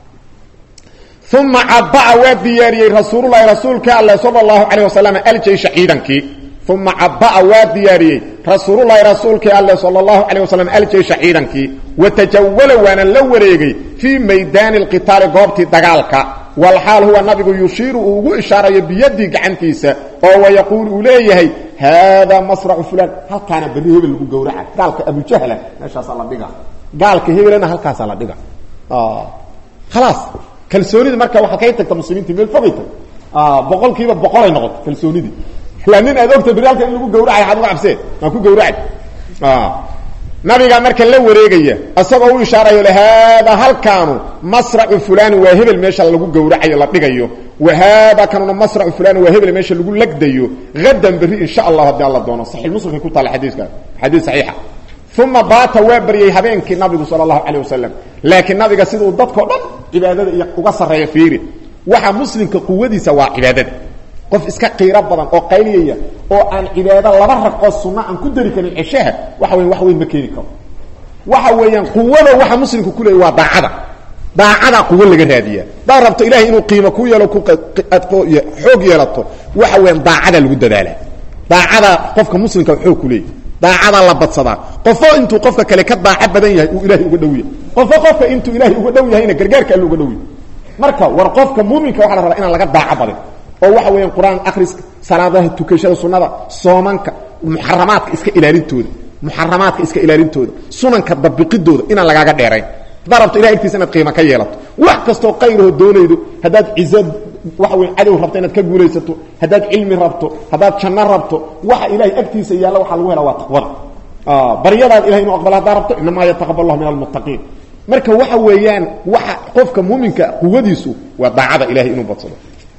uma cabaa waa diyaariyey rasuululahi rasuulka alle sala اllahu calayh wasalam aljeysha ciidankii uma cabaa waa diyaariyey rasuululahi rasuulkii alle sala اllahu calayh wasalam aljeysha ciidankii watajawala waana la wareegay fii maydaani اlqitaali goobtii dagaalka walxaal huwa nabigu yushiiru uu ugu ishaarayo biyadii gacantiisa oo wayaquul uu leeyahay haadaa masracu fulaan halkaana berri hebel lagu gowraca gaalka abujahla meeshaasaa la dhiga gaalka hebelna halkaasaa la dhiga khalaas kalsoonida marka waxaa kay tagta muslimiinta meel fogay tag boqol kiiba boqolay noqoto kalsoonidii ilaa nin aad ogta berri halka in lagu gawracay waxaad uga cabsee maa ku gawracay nabiga marka la wareegaya isagoo u ishaarayo le haada halkaanu masracu fulani waa hebel meesha lagu gawracayo la dhigayo wa haada kanuna masracu fulani waa hebel meesha lagu lagdayo hadan berri insha allah haddii alla doono saxiix muslimka ku taala xadiiska xadiis saxiixa uma baata waa baryey habeenkii nabigu sala allahu calayh wasalam laakiin nabiga siduu dadkao dhan cibaadada iyo uga sarreeya fiiri waxa muslimka quwadiisa waa cibaadada qof iska qiiro badan oo qayliyaya oo aan cibaado laba raqoo sunna aan ku dari karin ceshaha waxa weyan wax weyn ma keeni karo waxa weeyaan quwada waxa muslimka ku leeyay waa daacada daacada quwo laga raadiyaa daa rabto ilahay inuu qiimo ku yeelo ku xoog yeelato waxa weeyaan daacada lagu dadaalaa daacada qofka muslimka xoog ku leeyahy daacada la badsadaa qofo intuu qofka kale ka daaco badan yahay uu ilahay uga dhow yahay qofo qofka intuu ilaahay uga dhow yahayna gargaarka alle uga dhow yahay marka war qofka muuminka waxa la rabaa inaan laga daaco badin oo waxa weeyaan qur-aan akhriska salaadaha tukashada sunnada soomanka muxaramaadka iska ilaalintooda muxaramaadka iska ilaalintooda sunanka dabiqidooda inaan lagaaga dheerayn haddaad rabto ilahay agtiisa inaad qiimo ka yeelato wax kastoo qayrahoo doonaydo haddaad cizo waxa weya cadow rabto inaad ka guulaysato haddaad cilmi rabto haddaad janno rabto waxa ilahay agtiisa yaalla waxaa lagu helaa waa taqwada baryadaad ilahay inuu aqbala haddaa rabto inamaa yataqabal allahu min almuttaqiin marka waxa weeyaan waxa qofka muuminka quwadiisu waa daacada ilahay inuu badsado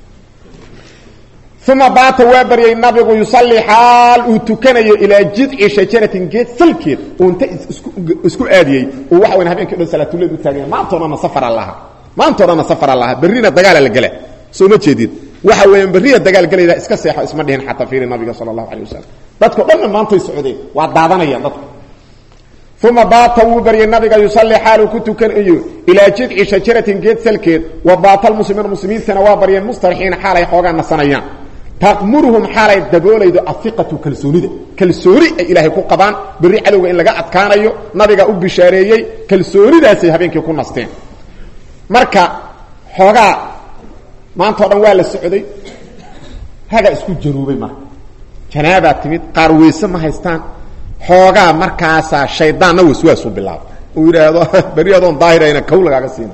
uma baata waa baryay nabigu yusalli xaal uu tukanayo ilaa jidci shajaratin geed salkeed uu inta isku aadiyey uu waxa weyn habeenkii dhan salaatuleed u taaganya maantao dhanna safara laha maantao dhanna safara laha berrina dagaala la gela soo ma jeedid waxa weeyaan berriya dagaal gelayda iska seexo isma dhihin xataa fiiri nabiga sala allahu calay wasalam dadko dhanna maantay socdeen waa daadanayaan dadku uma baata wuu baryay nabiga yusalli xaaluu ku tukanayo ilaa jidci shajaratin geed salkeed wa baata almuslimiina muslimiintana waa baryeen mustarixiina xaalay xoogaa nasanayaan taqmuruhum xaalay daboolaydo aiqatu kalsoonida kalsooni ay ilaahay ku qabaan berri cadowga in laga adkaanayo nabiga u bishaareeyey kalsoonidaasay habeenkii ku nasteen marka xoogaa maantao dhan waa la socday haga isku jaruubay marka janaabaa timid qaar weyse ma haystaan xoogaa markaasaa shaydaanna waswaasu bilaaba uu yidhaahdo berri adoon daahirayna kow lagaaga siina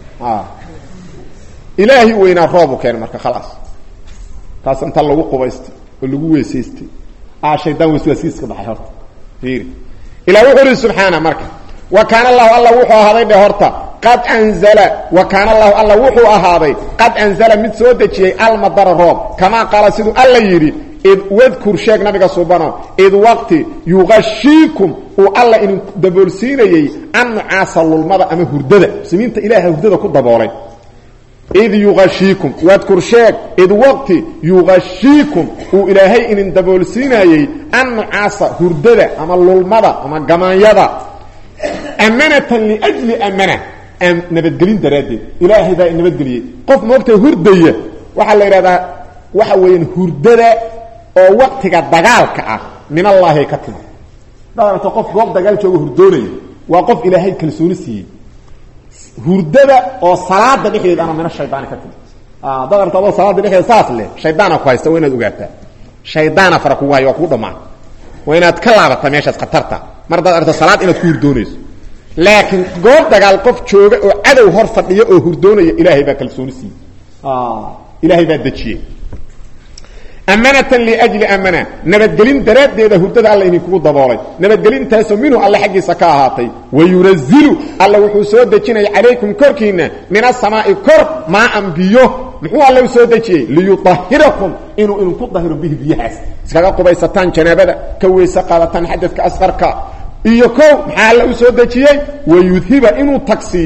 ilaahi weynaa roobu keen marka khalaas taas inta lagu qubaystay oo lagu weysaystay aa shaydaan waswaasiiska baxay horta fiiri ilaa wuxuu uhi subxaana marka wa kaana allahu alla wuxuu ahaaday dhe horta qad anzala wa kaana allahu alla wuxuu ahaaday qad anzala mid soo dejiyey almadara roob kamaa qaala siduu alla yidhi id wadkur sheeg nabiga subano id waqti yuqashiikum uu alla idin daboolsiinayey an nucaasa lulmada ama hurdada muslimiinta ilaaha hurdada ku daboolay id yuashiikum wadkur sheeg id waqti yuqashiikum uu ilaahay idin daboolsiinayey an nucaasa hurdada ama lulmada ama gamaanyada amanatan liajli amana nabadgelin daraaddeed ilaahay baa nabadgeliyey qof moogta hurdaya waxaa la yidhahdaa waxa weeyaan hurdada oo waqtiga dagaalka ah min allaahi ay ka timi daarto qof goob dagaal jooga hurdoonaya waa qof ilaahay kalsooni siiyey hurdada oo salaada dhexdeed ana min ashaydaani ka timi dad arto adoo salaada dhexdeeda saas leh shaydaana ku haysta waa inaad ogaataa shaydaana fara kugu haya waa kugu dhamaan waa inaad ka laabataa meeshaas khatarta mar hadaad arto salaad inaad ku hurdoonayso laakiin goob dagaal qof jooga oo cadow hor fadhiya oo hurdoonaya ilaahay baa kalsooni siiyey ilaahay baa dejiyey amanatan liajli amana nabadgelin daraaddeeda hurdada alla idinkugu daboolay nabadgelintaasoo minhu alle xaggiisa ka ahaatay wayunazilu alla wuxuu soo dejinaya calaykum korkiinna min asamaa'i kor maaan biyo muxuu alle u soo dejiyey liyuahirakum inuu idinku dahiro bihi biyahaas iskaga qubaysataan janaabada ka weyse qaadataan xadadka asqarka iyo kow maxaa alle u soo dejiyey wayudhiba inuu tagsiiyo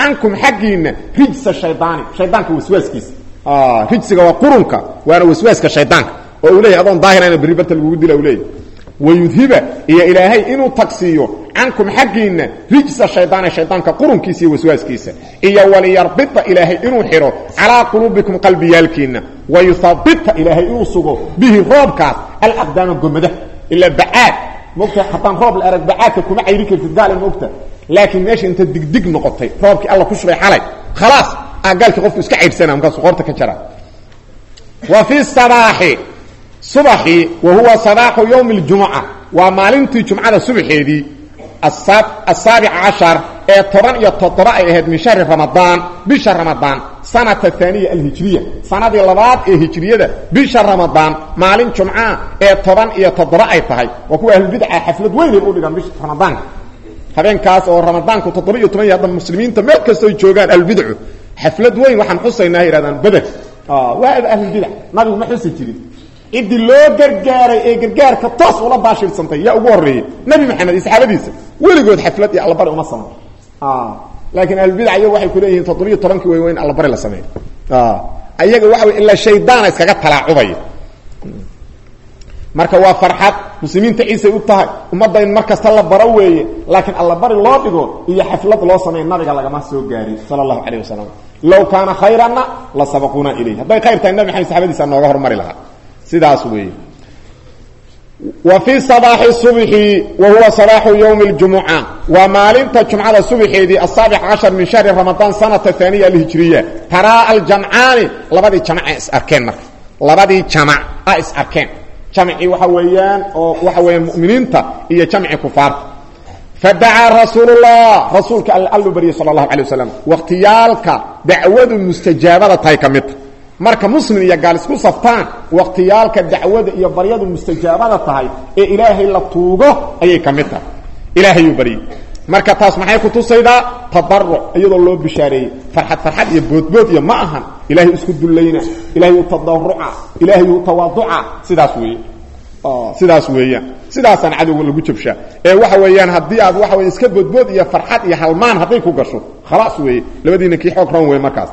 cankum xaggiinna rijsa shaydaani shaydaanka waswaaskiisa rijsiga waa qurunka waana waswaaska shaydaanka oo uu leeyahy adoon daahirayna berri barta lagugu dila u leeyahy wayudhiba iyo ilaahay inuu tagsiiyo cankum xaggiinna rijsa shaydaani shaydaanka qurunkiisa iyo waswaaskiisa iyo waliyarbita ilaahay inuu xidho calaa quluubikum qalbiyaalkiinna wayuhabita ilaahay inuu sugo bihi roobkaas alaqdaama gomada ilaa bacaad mogta haddaan roob la arag bacaadka kuma cayri kartid gaale mogta laakiin meesha inta digdig noqotay roobkii alla ku shubay xalay khalaas aa gaalkii qofku iska caydhsana markaasu qoorta ka jara wa fi sabaaxi subaxii wa huwa sabaaxu yowmi اljumuca waa maalintii jumcada subaxeedii asaabica cashar ee toban iyo toddoba ay ahayd min shahri ramadaan bisha ramadaan sanata aaniya alhijriya sanadii labaad ee hijriyada bisha ramadaan maalin jumca ee toban iyo toddoba ay tahay waa kuwa ahlulbidca xaflad weynay u dhigaan bisha ramadaanka habeenkaas oo ramadaanku toddoba iyo toban iyo hadda muslimiinta meel kastoo joogaan ahlulbidcu xaflad weyn waxaan xusaynaa yidhahdaan beder waa ahlulbidac nabigu ma xusi jirin ciddii loo gargaaray ee gargaarka toos ula baashirsantay yaa ugu horreeyey nebi maxamed iyo saxaabadiisa weligood xaflad iyo allabari uma samay laakiin ahlulbidac iyagu waxay kuleeyihiin toddobiyo tobankii way in allabari la sameeyo ayaga waxa wey ilaa shaydaana iskaga talaacubaya marka waa farxad muslimiinta ciisay u tahay ummadda in mar kasta la baro weeye laakiin allabari loo dhigo iyo xaflad loo sameeya nabiga lagama soo gaarin sala allahu calayh wasalam low kaana khayranna la sabaquuna ilayh hadday khayr tahay nabi maxamed saxabadiisa nooga hormari lahaa sidaas weeye wa fii sabaaxi subxi wa huwa sabaaxu yowmi اljumuca waa maalinta jumcada subaxeedii asaabic cashar min shahri ramadaan sanata aaniya alhijriya taraa aljamcaani labadii jamc is arkeen marka labadii jamac a is arkeen jamcii waxa weeyaan oo waxa weeyaan muminiinta iyo jamci kufaarta fadacaa rasuulullah rasuulka all allu baryay sala allahu alay wasalam wakhtiyaalka dacwadu mustajaabada tahay ka midta marka muslim iyo gaal isku saftaan wakhtiyaalka dacwada iyo baryadu mustajaabada tahay ee ilaahay la tuugo ayay ka mid tahay ilaahayuu baryey marka taas maxay ku tusaydaa tadaruc iyadoo loo bishaareeyey farxad farxad iyo boodbood iyo ma ahan ilaahay isku dullayna ilaahay u tadaruca ilaahay u tawaaduca sidaas weeye sidaas weeyaan sidaasaan cadowga lagu jabshaa ee waxa weeyaan haddii aad waxa wey iska boodbood iyo farxad iyo halmaan hadday ku gasho khalaas weeye labadiina kii xoog ran wey markaas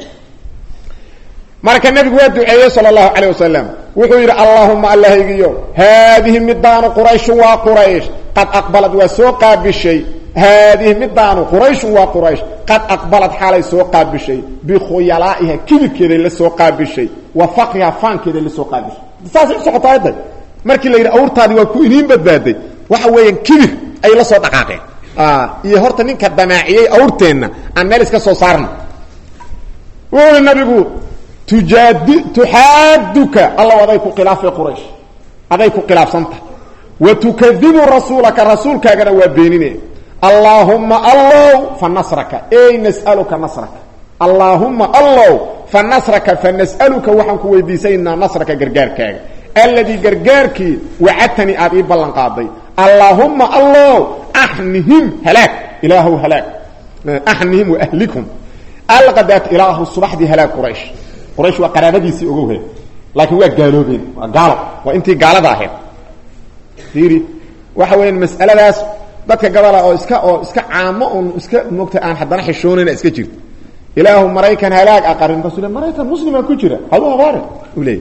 marka nebigu waa duceeyey sal اlahu alيه wasalam wuxuu yidhi allahuma allahaygiyo haadihi midaanu qurayshun waa quraysh qad aqbalad waa soo qaabishay haadihi midaanu qurayshun waa quraysh qad aqbalad xaalay soo qaabishay bikhuyalaa'iha kibirkeeday la soo qaabishay wa faqriha faankeeday la soo qaabishay saasay usocota ayadda markii la yidhi awrtaadii waa ku iniin badbaaday waxa weeyaan kibir ay la soo dhaqaaqeen iyo horta ninka damaaciyey awrteenna aan meel iska soo saarna wuxuu ihi nabigu tujaadi tuxaaduka alla aday ku khilaafay quraysh aday ku khilaafsantah wa tukadibu rasuulaka rasuulkaagana waa beenine allaahumma allow fa nasraka ey nas'aluka nasraka allaahumma allow fa nasraka fa nas'aluka waxaan ku weydiisaynaa nasraka gargaarkaaga alladii gargaarkii wacadtanii aad ii ballan qaaday allaahumma allow axnihim halaag ilaahow halaag axnihim waahlikum alqadaat ilaahu subaxdii halaag quraysh quraysh waa qaraabadiisii ogowhe laakiin waa gaaloobeen waa gaalo waa intii gaalada ahayd fiiri waxa weeyaan mas'aladaas dadka gabola oo iska oo iska caamo un iska moogta aan haddana xishoonayna iska jirto ilaahu maraykan halaag aqarin markaasu le maraykan muslimaa ku jira hadu habaare u leeyay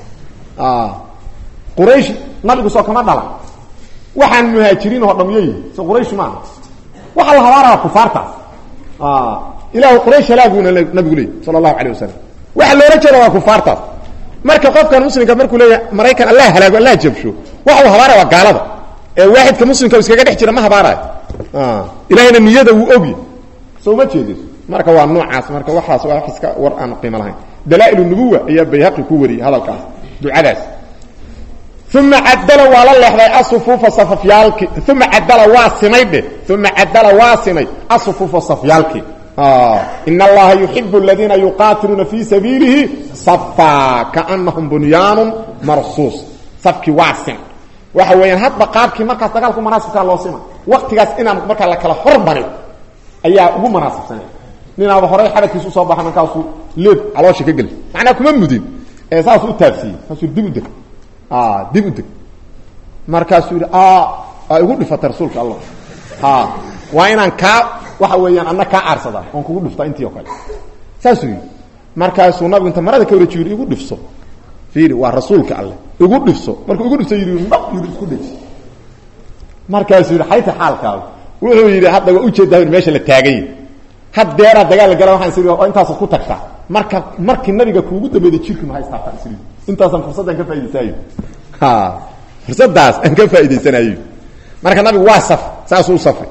quraysh nabigu soo kama dhalan waxaan muhaajiriin oo dhamyay so quraysh maaha waxaa la habaaraya kufaartaas ilaahu quraysh halaaguuna nabigu leeyay sala allahu alayh wasalam waxa loola jeeda waa kufaartaas marka qofkan muslimka markuu leeyahay maraykan allah halaago allah jabsho waxa uu habaaraya waa gaalada ee waaxidka muslimka iskaga dhex jira ma habaarayo ilahayna niyada wuu ogi soo ma jeedis marka waa noocaas marka waxaas waa wax iska war aan qiimo lahayn dalaa-il nubuwa ayaa bayhaqi ku wariyey hadalkaas ducadaas uma cadala waa la leexday asufuufa safafyaalki uma cadala waa simay dheh uma cadala waa simay asufuufa safyaalki in allaha yuxib aladiina yuqaatiluuna fii sabiilihi safa kaanahum bunyaanu marsuus safkii waa sim waxa weeyaan hadba qaabkii markaas dagaalku manaasibkaa loo sima waktigaas inaan markaa la kala hormarin ayaa ugu manaasibsanay ninaaba horay xabadkiisu usoo baxa markaasuu leeb caloosha ka geli macnaa kuma mudin ee saasuu u taabsiiyey markaasuu dib u deg dib u deg markaasuu yidhi igu dhifatay rasuulka allah waa inaan kaa waxa weeyaan anna kaa aarsadaa oon kugu dhiftaa intii oo kale saasuu yidhi markaasuu nabigu inta marada ka wareeji yidhi igu dhifso fiiri waa rasuulka alleh igu dhifso markuu igu dhifso yidhi nab yidhi isku dheji markaasuu yidhi xayta xaalkaadu wuxuu yidhi hadda waa ujeedaa meesha la taagay haddeeraa dagaal la gala waxaan is oo intaasaad ku tagtaa marka markii nabiga kuugu dambeeyda jirki ma haystaartaa is intaasaan fursaddan ka faa'idaysanayo ha fursadaas aan ka faa'idaysanayo marka nabigu waa saf saasuu safray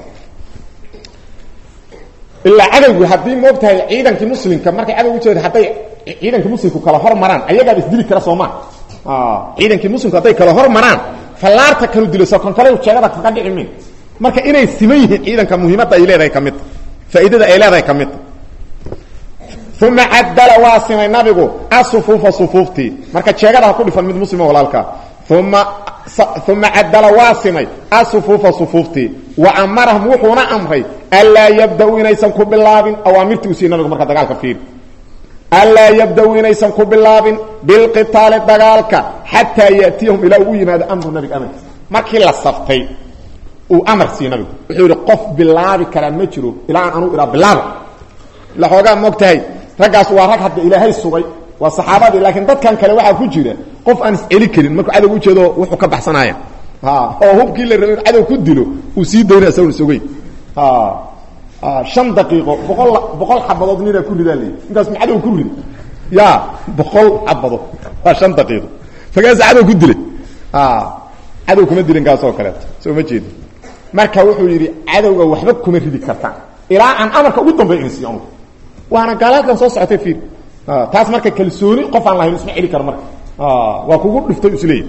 ilaa cadowgu haddii moogtahay ciidankii muslimka markay cadow ujeeda hadday ciidankii muslimku kala hor maraan ayagaaba isdili kara soomaa ciidankii muslimku hadday kala hor maraan fallaarta kalu dilo soo kon kale jeegada kaga dhici min marka inay siman yihiin ciidanka muhiimadda ay leedahay ka midta faa'iidada ay leedahay ka midta uma cadala waa simay nabigu asufuufa sufuuftii marka jeegada ha ku dhifan mid muslima walaalkaa uma uma cadala waa simay asufuufa sufuuftii wa amarahum wuxuuna amray anlaa yabda-u inaysan ku bilaabin awaamirtii u siiy nabigu marka dagaalka fiiri anlaa yabda-u inaysan ku bilaabin bilqitaali dagaalka xataa ya'tiyahum ilaa uu u yimaado amru nabiga amarkiisa markii la saftay uu amar siiy nabigu wuxuu yihi qof bilaabi karaa ma jiro ilaa aan anuu ihaa bilaaba ila xoogaa moogtahay raggaas waa rag hadda ilaahay sugay waa saxaabadii laakiin dadkan kale waxaa ku jira qof aan isceli karin markuu cadow ujeedo wuxuu ka baxsanaya oo hubkii la rabay in cadow ku dilo uu sii dayna isagoon isogey shan daqiiqo boqol boqol xabadood ninaa ku ridaa leeyi intaas ma cadow ku rida ya boqol xabadood waa shan daqiiqo fagaasa cadow ku dilay cadow kuma dilin kaas oo kaleeto soo ma jeedi marka wuxuu yidhi cadowga waxba kuma ridi kartaan ilaa aan amarka ugu dambey in siiyo waana gaalaadkan soo socotay fiir taas marka kalsooni qof aan lahayn isma celi karo marka waa kugu dhiftay isleeyahy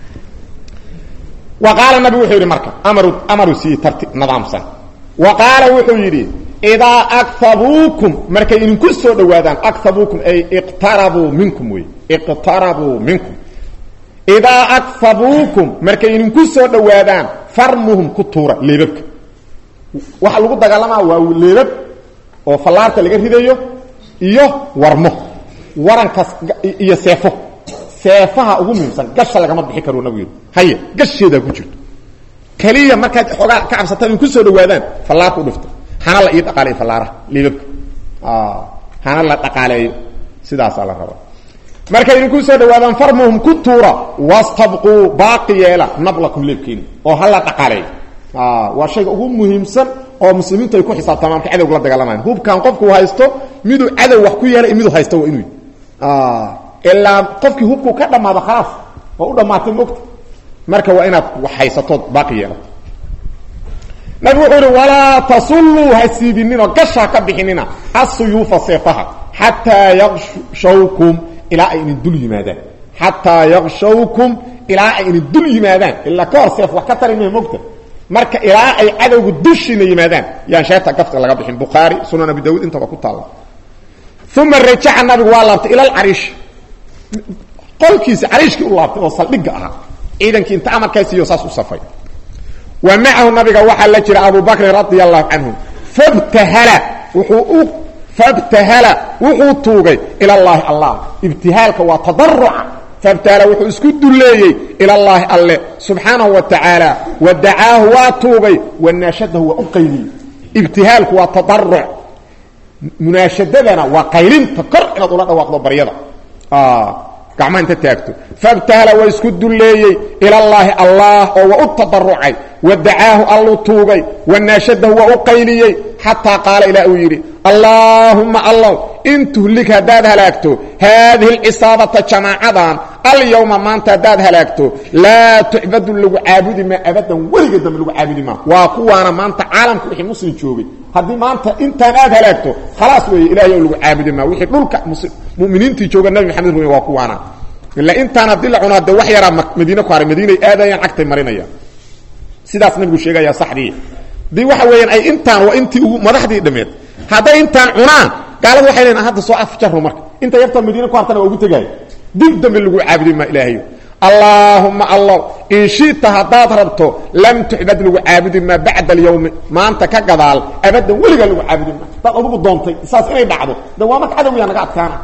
wa qaala nabi wuxuu yidhi marka amaru amaru sii tarti nidaamsan wa qaala wuxuu yidhi idaa akhabuukum markay idinku soo dhawaadaan akhabuukum ay iqtarabuu minkum wey iqtarabuu minkum idaa akhabuukum markay idinku soo dhawaadaan farmuhum ku tuura leebabka waxa lagu dagaalamaa waa leebab oo fallaarta laga ridayo iyo warmo warankaas iyo seefo seefaha ugu muhiimsan gasha lagama bixi karo nabigu yidhi haye gasheedaa ku jirto keliya markaad xoogaa ka cabsataan in ku soo dhawaadaan fallaarka u dhifto hana la ii dhaqaaleeyo fallaaraha liibabka hana la dhaqaaleeyo sidaasaa la rabaa markay idinku soo dhawaadaan farmuhum ku tuura wastabquu baaqi yeela nablakum leebkeeni oo hala dhaqaaleeyo waa shayga ugu muhiimsan oo muslimiintu ay ku xisaabtamaan marka cadowga la dagaalamayan hubkan qofku haysto miduu cadow wax ku yeelay miduu haysto waa inuu ilaa qofkii hubku ka dhamaado khalaas waa u dhamaatay mogta marka waa inaad wax haysatood baaqi yeelato nabigu wuxuu yihi walaa tasulluu ha siibininoo gashaa ka bixinina asuyuufa seefaha xataa yaqshawkum ilaa ay idin dul yimaadaan xataa yaqshawkum ilaa ay idin dul yimaadaan ilaa ka hor seef wax ka tari mahe mogta marka ilaa ay cadowga dushiina yimaadaan yaan sheerta gafka laga bixin bukhaari sunan abi daawud intaba ku taalla uma rajaca nabigu waa laabtay ila alcariish qolkiisi cariishkii u laabtay oo saldhigga ahaa ciidankii inta amarkaasiiyo saas u safay wa macahu nabiga waxaa la jira abu bakrin radia allahu canhu fabtahala wuxuu u fabtahala wuxuu tuugay ila llaahi allah ibtihaalka waa tadaruca fabtahala wuxuu isku dulleeyey ila llaahi alle subxaanahu wa tacaala wa dacaahu waa tuugay wanaashadahu waa u qayliyey ibtihaalku waa tadaruc munaashadadana waa qaylinta kor inaad ula dhawaaqdo baryada gacmaha inta taagto fabtahala waa isku dulleeyey ilallaahi allah oo waa u tadarucay wa dacaahu alluu tuugay wanaashadahu waa u qayliyey xataa qaala ilaa uu yidhi allaahumma allow in tuhlik haddaad halaagto haadihi alcisaabata jamaacadan alyawma maanta haddaad halaagto laa tucbadu lagu caabudi maa abadan weliga dambe lagu caabudi maa waa kuwaana maanta caalamka wixii muslim joogay haddii maanta intaan aad halaagto khalaas weeye ilahay o lagu caabudi maa wixii dhulka muminiintii jooga nabi maxamed rume waa kuwaana ila intaan haddii la cuno de wax yaraa madiine ku haray madiinay aadayaan cagtay marinayaan sidaas nabigu sheegaya saxdii dii waxa weeyaan ay intaan waa intii ugu madaxdii dhameed hadday intaan cunaan gaaladu waxay leeyiin hadda soo afjaro marka inta yarta madiine ku hartana waa ugu tegaayo dib dambe lagu caabudi maa ilaahayo allaahumma allow in shita haddaad rabto lam tuxbad lagu caabudi maa bacda alyawmi maanta ka gadaal abadan weligaa lagu caabudi maa hadaad adugu doontay saas inay dhacdo de waa marka cadowyaa naga adkaana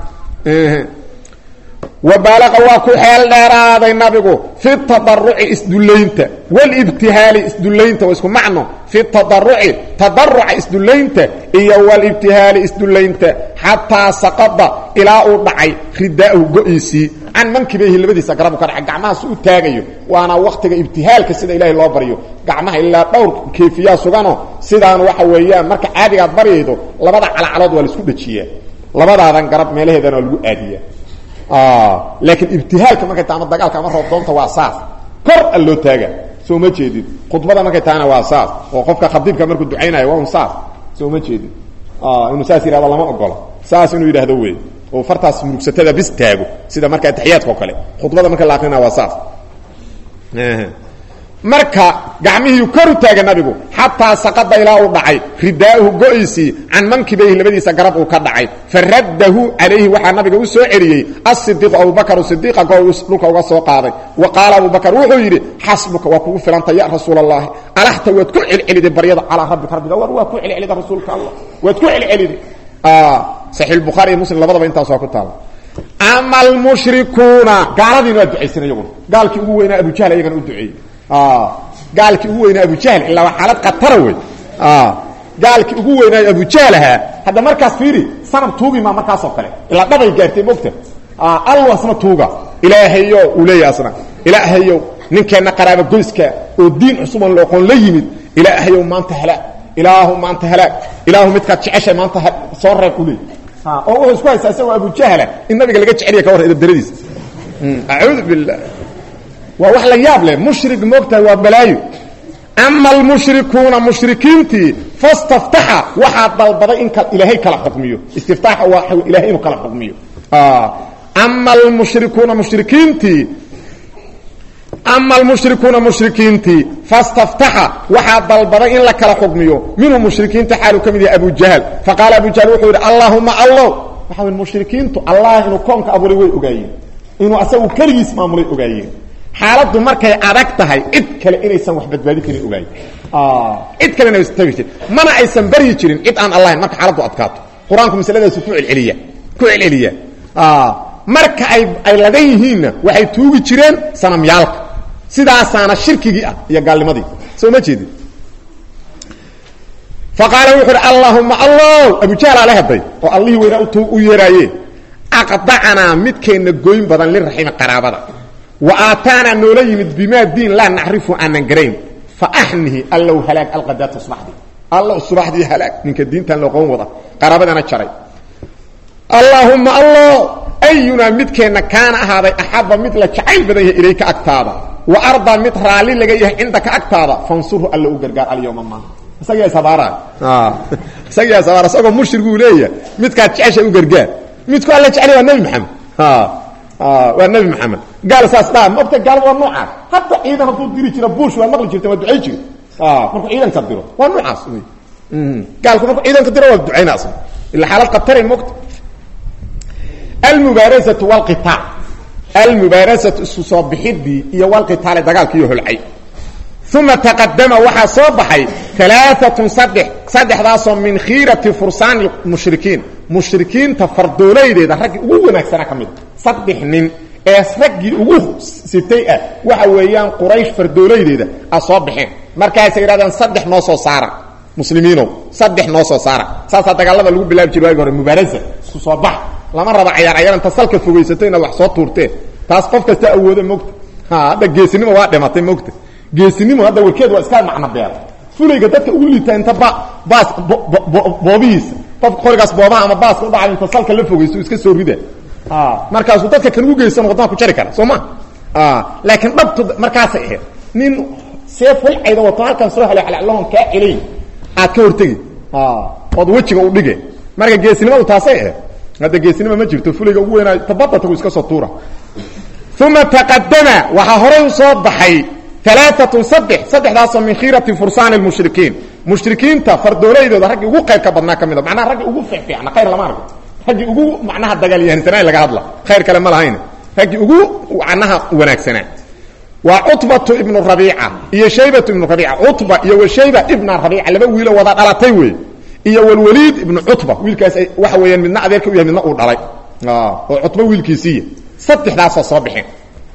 wabaalaqa waa ku xeel dheeraaday nabigu fi tadaruci isdullaynta walibtihaali isdullaynta waa isku macno fi tadaruci tadaruca isdullaynta iyo walibtihaali isdullaynta xataa saqada ilaa uu dhacay ridaa'ahu go-iisii can mankibayhi labadiisa garabu ka dhacay gacmahaas u taagayo waana waktiga ibtihaalka sida ilaahay loo baryo gacmaha ilaa dhowr keefiyaa sugano sidaan waxa weeyaan marka caadigaad baryaydo labada calacalood waa laisku dhajiyaa labadaadan garab meelaheedana waa lagu aadiyaa laakiin ibtihaalka markay ta ama dagaalka ama roobdoonta waa saas kor a loo taaga soo ma jeedid khudbada markay tahana waa saas oo qofka khadiibka markuu ducaynayo waa un saas soo ma jeedid inuu saas yihahdo lama ogola saas inuu yidhaahdo wey oo fartaas murugsatada bis taago sida marka atixiyaadka o kale khudbada marka la akrina waa saas marka gacmihii kor u taaga nabigu xataa saqada ilaa uu dhacay ridaa'uhu go-iisii can mankibayhi labadiisa garab uu ka dhacay faraddahu calayhi waxaa nabiga u soo celiyey asidiiqu abubakar sidiiqa go dhulka uga soo qaaday wa qaala abubakar wuxuu yidhi xasbuka waa kugu filanta ya rasuul allahi alaxta waad ku celceliday baryada calaa rabbika rabbiga war waa ku celcelida rasuulka allah waad ku celceliday saxiix bukhaari iyo muslim labadaba intaas waa ku taala ama almushrikuuna gaaladiina waa ducaysan iyaguna gaalkii ugu weynaa abujahl iyagana u duceeyey gaalkii ugu weynaa abujahl ilaa waa xaalad khatara wey gaalkii ugu weynaayo abujahl ahaa hadda markaas fiiri sanab tuugi maa markaasoo kale ilaa dhabay gaartay mogta alw asna tuuga ilaahayo uu leeyahy asna ilaahayow ninkeenna qaraaba goyska oo diin cusuban looqoon la yimid ilaahayow maanta halaag ilaahu maanta halaag ilaahu midkaad jeceshay maanta soo reeb u leey oo wuxuu isku haysaa isagoo abujahla in nabiga laga jeceliya ka war edabdaradiisa acuudu billah waa wax la yaab leh mushrig moogtahay waa balaayo ama almushrikuuna mushrikiintii fastaftaxa waxaa dalbaday in ilaahay kala xukmiyo istiftaaxa waa ilahay inuu kala xukmiyo ama almushrikuuna mushrikiintii ama almushrikuuna mushrikiintii fastaftaxa waxaa dalbaday in la kala xukmiyo minhum mushrikiinta xaaluu ka mid yahay abu jahl faqaala abu jahl wuxuu yidhi allaahuma allow waxa wy mushrikiintu allah inuu koonka abuuray way ogaayeen inuu asagu keligiis maamulay ogaayeen xaaladdu markay adag tahay cid kale inaysan wax badbaadin karin ogaayen cid kalena aysan tagi jirin mana aysan baryi jirin cid aan allahayn marka xaaladdu adkaato qur-aanku masaladaasu ku celceliya ku celceliya marka ay ay ladan yihiinna waxay tuugi jireen sanamyaalka sidaasaana shirkigii ah iyo gaalnimadii soo ma jeedin faqaala wuxu uhi allahuma allow abujahl ale haday oo allihii weynaa u yeeraaye aqdacanaa midkeenna goyn badan liraximi qaraabada wa aataanaa noola yimid bimaa diin laa nacrifu aanan garayn fa axnihi allow halaag alqadaata subaxdii allow subaxdii halaag ninka diintan loqoon wada qaraabadana jaray allaahuma allow ayunaa midkeenna kaana ahaaday axaba mid la jacayl badan yahay ilayka agtaada wa ardaa mid raalli laga yahay cindaka agtaada fansurhu alla u gargaar alyawma maaha isagaa ishabaaraay isagaa ishabaara isagoo mushriguu leeyahay midkaad jeceshay u gargaar midku alla jeclay waa nebi maxamed waa nebi maxamed gaal saas dhaa maogta gaal waa noocaas hadda ciidan hadduu diri jira bush waa maqli jirta waa ducay jiri markuu ciidanka diro waa noocaas gaalku markuu ciidanka diro waa ducayna asna ila xaalad qatare mogta almubaarasatu wlqitaal almubaarasatu isu soo bixidii iyo walqitaali dagaalkiiyo holcay uma taqadama waxaa soo baxay alaaatun saddex saddexdaasoo min khiirati fursaani mushrikiin mushrikiinta fardoolaydeeda raggii ugu wanaagsanaa ka mida saddex nin ee raggii ugu sitay ah waxa weeyaan quraysh fardoolaydeeda a soo baxeen markaasay yidhahdeen saddex noo soo saara muslimiinow saddex noo soo saara saasaa dagaalada lagu bilaabi jira waagi hore mubaarasa isku soo bax lama raba cayaar cayaar inta salka fogaysato inaad wax soo tuurteen taas qof kasta awooda mogta hadda geesinimo waa dhimatay mogta geesinimo hadda warkeed waa iska macno beer fulayga dadka ugu liita inta ba baas boobihiisa qofka qorigaas boobaha ama baaska u dhacay inta salka la fogayso iska soo rida markaasuu dadka kan ugu geysan wadnaha ku jari kara soo ma laakiin dhabtu markaasay ahayd nin seef walcayda wato halkan soo helo alaloon kaa celay aad ka hortegi ood wejiga u dhige marka geesinimadu taasay ahayd hadda geesinima ma jirto fulayga ugu weynaa tabada tagu iska soo tuura uma taqadama waxaa horay u soo baxay alaaatun saddex saddexdaasoo min khiirati fursaani lmushrikiin mushrikiinta fardooleydooda raggii ugu qayr ka badnaa ka mida macnaha raggii ugu fiicfiicna khayr lama argo raggii ugu macnaha dagaalyahansanaa laga hadla khayr kale ma lahayn raggii ugu macnaha wanaagsanaa waa cutbatu ibnu rabiica iyo shaybatu ibnu rabiica cutba iyo washayba ibna rabiica laba wiilo wada dhalatay wey iyo walwaliid ibnu cutba wiilkaas waxa weeyaan midna adeerka u yahay midna uu dhalay oo cutba wiilkiisiiya saddexdaasoo soo baxeen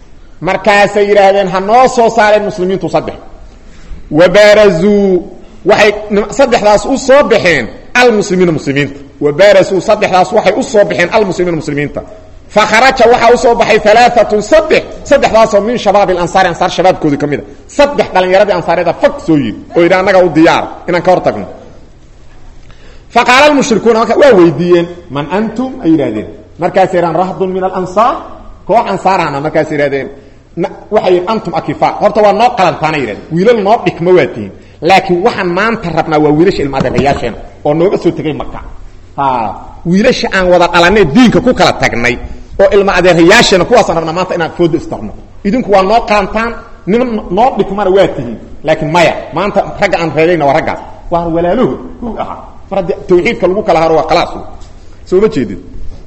markaasay yidhaahdeen ha noo soo saareen muslimiintu saddex wabarazuu waxay saddexdaas u soo baxeen almuslimiina muslimiinta wabarazuu saddexdaas waxay u soo baxeen almuslimiina muslimiinta fakharaja waxaa usoo baxay alaaatun saddex saddexdaasoo min shabaab ansaari ansaar shabaabkoodii ka mid a saddex dhalinyaradii ansaareeda fag soo yiri oo yidhi annaga u diyaar inaan ka hor tagno faqaala almushrikuuna marka waa weydiiyeen man antum ay yidhahdeen markaasay yidhahan rahdun min alansaar koox ansaarana markaasay yidhahdeen waxay yidhi antum akifa horta waa noo qalantaana yidhahdeen wiilal noo dhigma waa tihiin laakiin waxaan maanta rabnaa waa wiilasha ilmaadeerayaasheena oo nooga soo tegay maka wiilasha aan wada dhalanee diinka ku kala tagnay oo ilma adeerayaasheena kuwaasaan rabnaa maanta inaan fooda istarno idinku waa noo qaantaan niman noo dhigmana waa tihiin laakiin maya maanta ragga aan reebayna waa raggaas waa walaaluhu ku ahaa mar haddii tawxiidka lagu kala haro waa khalaas soo ma jeedid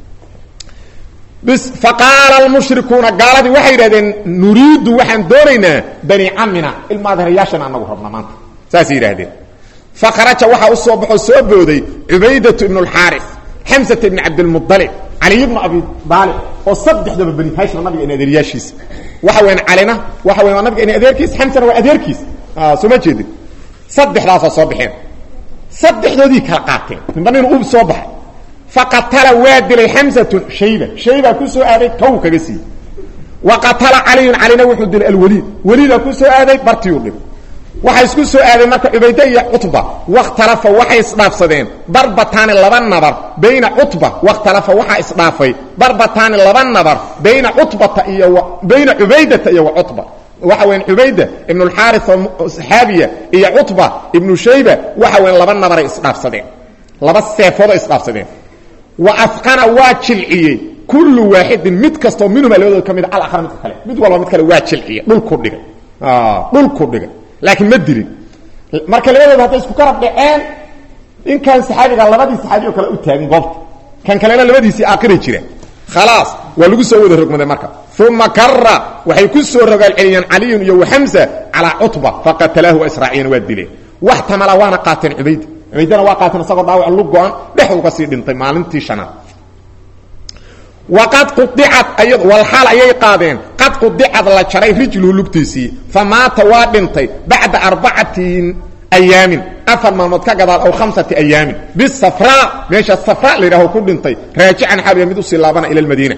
bis faqaala almushrikuuna gaaladii waxay yidhahdeen nuriidu waxaan doonaynaa bani camina ilma adeerayaashana anagu rabna maanta saasay yidhaahdeen fakharaja waxaa u soo baxoo soo booday cubaydatu ibnu alxaaris xamsata ibni cabdilmualib caliy bnu abi daalib oo saddexdaba bani hashim nabiga in adeeryaashiisa waxa weyan calina waxa weyan waa nabiga in adeerkiis xamsana waa adeerkiis soo ma jeedin saddexdaasoo soo baxeen saddexdoodii kala qaateen ninba nin ub soo baxay faqatala waa dilay xamsatun shayba shaybaa ku soo aaday kow kaga siiyey wa qatala caliyun calina wuxuu dilay alwaliid waliidaa ku soo aaday bartiyuu dhib waxay isku soo aadeen marka cubayde iyo cutba wakhtalafa waxay isdhaafsadeen darbataani laba nabar bayna cutba wakhtalafa waxaa isdhaafay darbataani laba nabar bayna cutbata iyo bayna cubaydata iyo wa cutba waxa weyan cubayda ibnu alxaaris oo saxaabiya iyo cutba ibnu shayba waxa weyan laba nabaray isdhaafsadeen laba seefoodo isdhaafsadeen wa afqana waa jilciyey kullu waaxidin mid kastoo minhuma labadooda ka mid a alakra midka kale mid walba mid kale waa jilciyey dhulku dhigay dhulku dhigay laakiin ma dilin marka labadooda hadday isku karab dhaceen ninkan saxaabiga labadii saxaabi oo kale u taagin goobta kan kalena labadiisii aakiray jireen khalaas waa lagu soo wada rogmaday marka uma kara waxay ku soo rogaal celiyeen caliyun iyo waxamsa calaa cutba faqatalaahu waa israaciyeen waa dileen wax tamala waana qaateen cubayda cubaydana waa qaateen isagoo dhaawac lu go-an dhex uga sii dhintay maalintii shanaad waqad qudicat ayad walxaal ayay qaadeen qad qudicad la jaray rijluhu lugtiisii fa maata waa dhintay bacda arbacatin ayaamin afar maalmood ka gadaal aw khamsati ayaamin bisafraa meesha safra la yidhaho ku dhintay raajican xabiya mid usii laabana ila lmadiina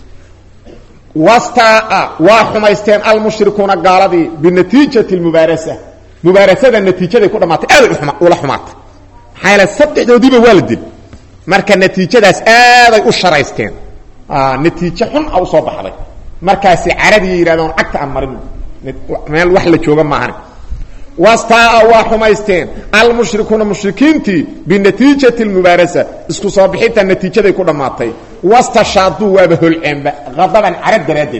wastaa waa xumaysteen almushrikuuna gaaladii binatiijati lmubaarasa mubaarasada natiijaday ku dhammaatay aaday ula xumaatay maxaa yaele saddexdoodiiba waa la dil marka natiijadaas aaday u sharaysteen natiijo xun a usoo baxday markaasi caradiiy yidhahdeen cagta aan marin meel wax la jooga maahan wastaa waa xumaysteen almushrikuuna mushrikiintii binatiijati lmubaarasa isku soo bixinta natiijaday ku dhammaatay wastashaaduu waaba holceenba adaban cara daraaddeed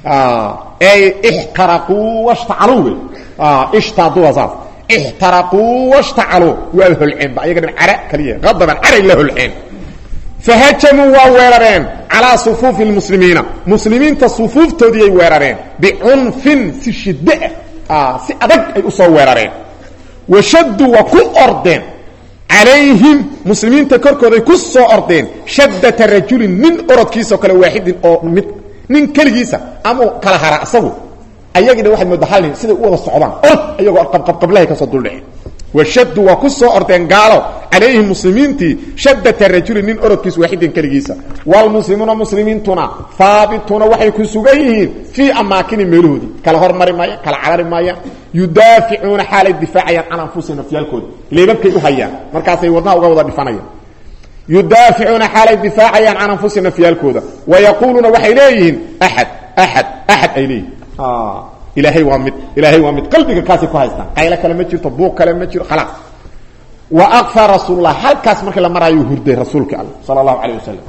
ey ixtaraquu washtacaluu wey ishtaaduu saas ixtaraquu washtacaluu waaba holceenba ayaga dhan cara kaliya adaban caray la holceen fahajamuu waa weerareen calaa sufuufi lmuslimiina muslimiinta sufuuftoodiiay weerareen bicunfin si shiddo ah si adag ay u soo weerareen washaduu waa ku ordeen calayhim muslimiinta korkooday ku soo ordeen shaddata rajulin nin orodkiisao kale waaxidin oo mid nin keligiisa amau kala hara isagu ayagina waxaad moodaa hal nin siday u wada socdaan orod ayagoo qabqabqablahay kasoo duldhaceen washaduu waa ku soo ordeen gaalo calayhim muslimiintii shaddata rajulin nin orodkiis waaxidin keligiisa waalmuslimuuna muslimiintuna haabituuna waxay ku sugan yihiin fii amaakini meelahoodii kala hormari maayaan kala carari maayaan yudaaficuuna xaalay difaacayaan can anfusihim nafyaalkooda leebabkay u hayaan markaasay wadnaha uga wada dhifanayaan yudaaficuuna xaalay difaacayaan can anfusihim nafyaalkooda wayaquuluuna waxay leeyihiin axad axad axad ay leeyihin ilaahay waa mid ilaahay waa mid qalbiga kaasay ku haystaan qaylo kale ma jirto buuq kale ma jiro khalaas wa akfa rasuulullah halkaas markii la maraayo hurday rasuulka alla sala allahu calayh wasalam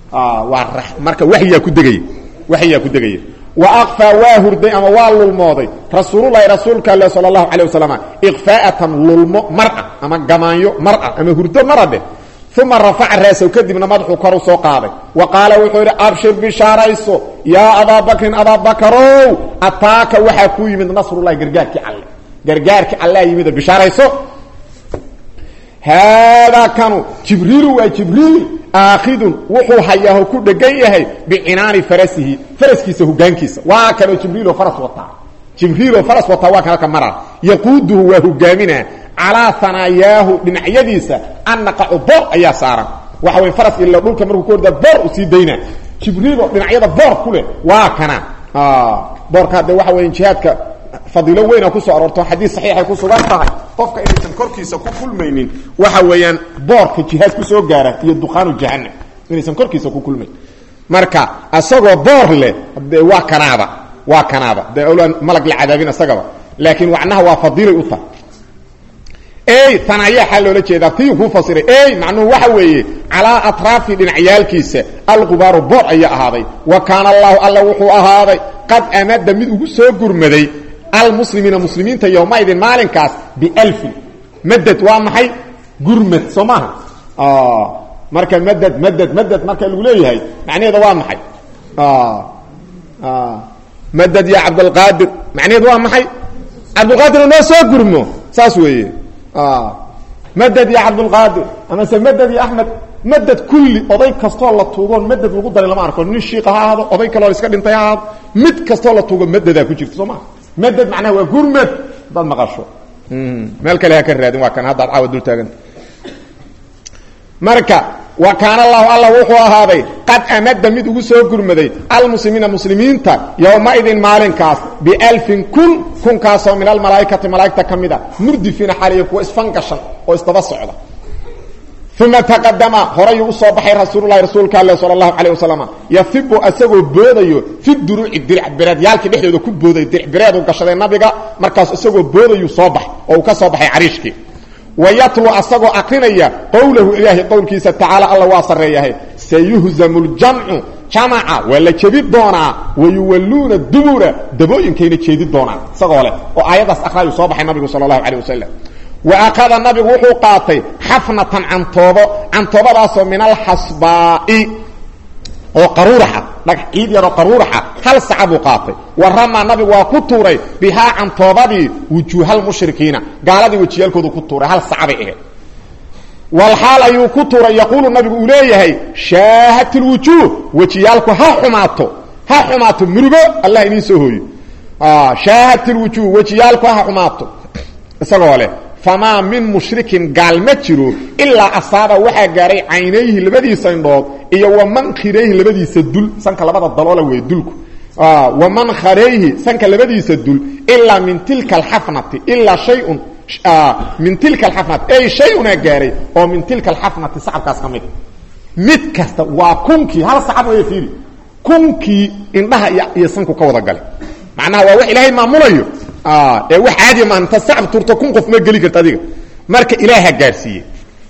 waa marka waxyaa ku degaya waxyaa ku degaya wa akfa waa hurday ama waa lulmooday rasuululahi rasuulka alle sala allahu calayh wasalam iqfaa'atan lulmo mara ama gamaanyo mara ama hurdo mara dheh uma rafaca raasow kadibna madaxuu kor u soo qaaday wa qaala wuxuu yidhi abshir bishaarayso yaa abaa bakrin abaa bakarow ataaka waxaa kuu yimid nasrullahi gargaarkii alle gargaarkii allea yimid bishaarayso haadaa kanu jibriilu waa jibriil aakhidun wuxuu hayaaho ku dhegan yahay bicinaani farasihi faraskiisa hogaankiisa waa kanoo jibriiloo faras wataa jibriiloo faras wataa waa kan halka mara yaquuduhu waa hogaaminaa calaa hanaayaahu dhinacyadiisa annaqacu boor ayaa saaran waxa way faras ila dhulka markuu ku ordaa boor u sii daynaa jibriiloo dhinacyada boor ku leh waa kana boorka hadde waxa weya jihaadka fadiilo weyna kusoo aroorto xadiis saxiixay ku sugan tahay qofka inaysan korkiisa ku kulmaynin waxa weeyaan boorka jihaad ku soo gaara iyo duqaanu jahanam inaysan korkiisa ku kulmayn marka asagoo boor leh de waa kanaaba waa kanaaba de awlaan malag la cadaabin isagaba laakiin wacnaha waa fadiilay u tahay ey tanaya xaa loola jeedaa tii kuu fasiray ey macnuhu waxa weeye calaa atraafi dhinacyaalkiisa alqubaaru boor ayaa ahaaday wa kaana allahu alla wuxuu ahaaday qad amada mid ugu soo gurmaday almuslimiina muslimiinta yowmaidin maalinkaas bialfin madad waa maxay gurmad soo maaha marka madad madad madad marka lagu leeyahay macnaheeda waa maxay madad ya cabdalqaadir macnaheedu waa maxay cabdulqaadir noo soo gurmo saas weeye madad ya cabdulqaadir amase madad ya axmed madad kulli oday kastoo la tuugoon madad lagu daray lama arko nin shiika ha ahaado oday kaloo iska dhintay ha ahaado mid kastoo la tuugo madadaa ku jirta soo maa madad macnaha waa gurmad hadaad maqasho meel kale ha ka raadin waa kan haddaad caawa dul taaganta marka wa kaana allahu alla wuxuu ahaaday qad amada mid ugu soo gurmaday almuslimiina muslimiinta yowmaidin maalinkaas bialfin kun kunkaasoo min almalaaikati malaaigta ka mid a murdifiina xaliya kuwa isfangashan oo isdaba socda uma taqadama horayuu usoo baxay rasuululahi rasuulka alle sal allahu calayh wasalam yafibu asagoo boodayo fi duruuci diricbireedyaalkii dhexdooda ku booday diricbireedu gashaday nabiga markaas isagoo boodayuu soo bax oo uu ka soo baxay cariishkii wayatlu asagoo akrinaya qowlahu ilaahay qowlkiisa tacaala alla waa sarreeyahay sayuhzamu ljamcu jamaca waa la jebi doonaa wayuwalluuna dubura dabooyinkayna jeedi doonaan isagoo leh oo aayaddaas akrayuu soo baxay nabigu sala allahu calayh wasalam wa akhada nabigu wuxuu qaatay xafnatan cantoobo cantoobadaasoo min alxasbaa'i oo qaruuraxa dhagax ciid yaroo qaruuraxa hal saca buu qaatay wa ramaa nabigu waa ku tuuray bihaa cantoobadii wujuuhalmushrikiina gaaladii wejiyaalkoodu ku tuuray hal saca bay ahayd walxaal ayuu ku tuuray yaquulu nabigu uu leeyahay shaahat lwujuuh wejiyaalku ha xumaato ha xumaato murugo allah idiin soo hooyo shaahat lwujuuh wejiyaalku ha xumaato isagoo leh famaa min mushrikin gaal ma jiro ilaa asaaba waxaa gaaray caynayhi labadiisa indhood iyo waman khirayhi labadiisa dul sanka labada daloola wey dulku waman kharayhi sanka labadiisa dul ilaa min tilka alxafnati ilaa shayun min tilka alxafnati ay shay-unaa gaaray oo min tilka alxafnati sacabkaas ka mid mid kasta waa kunkii hal sacab way fiiri kunkii indhaha iyo sanku ka wada galay macnaha waa wax ilaahay maamulayo ee wax caadiya maaha inta sacab turto kun qof ma geli karta adiga marka ilaaha gaadhsiiye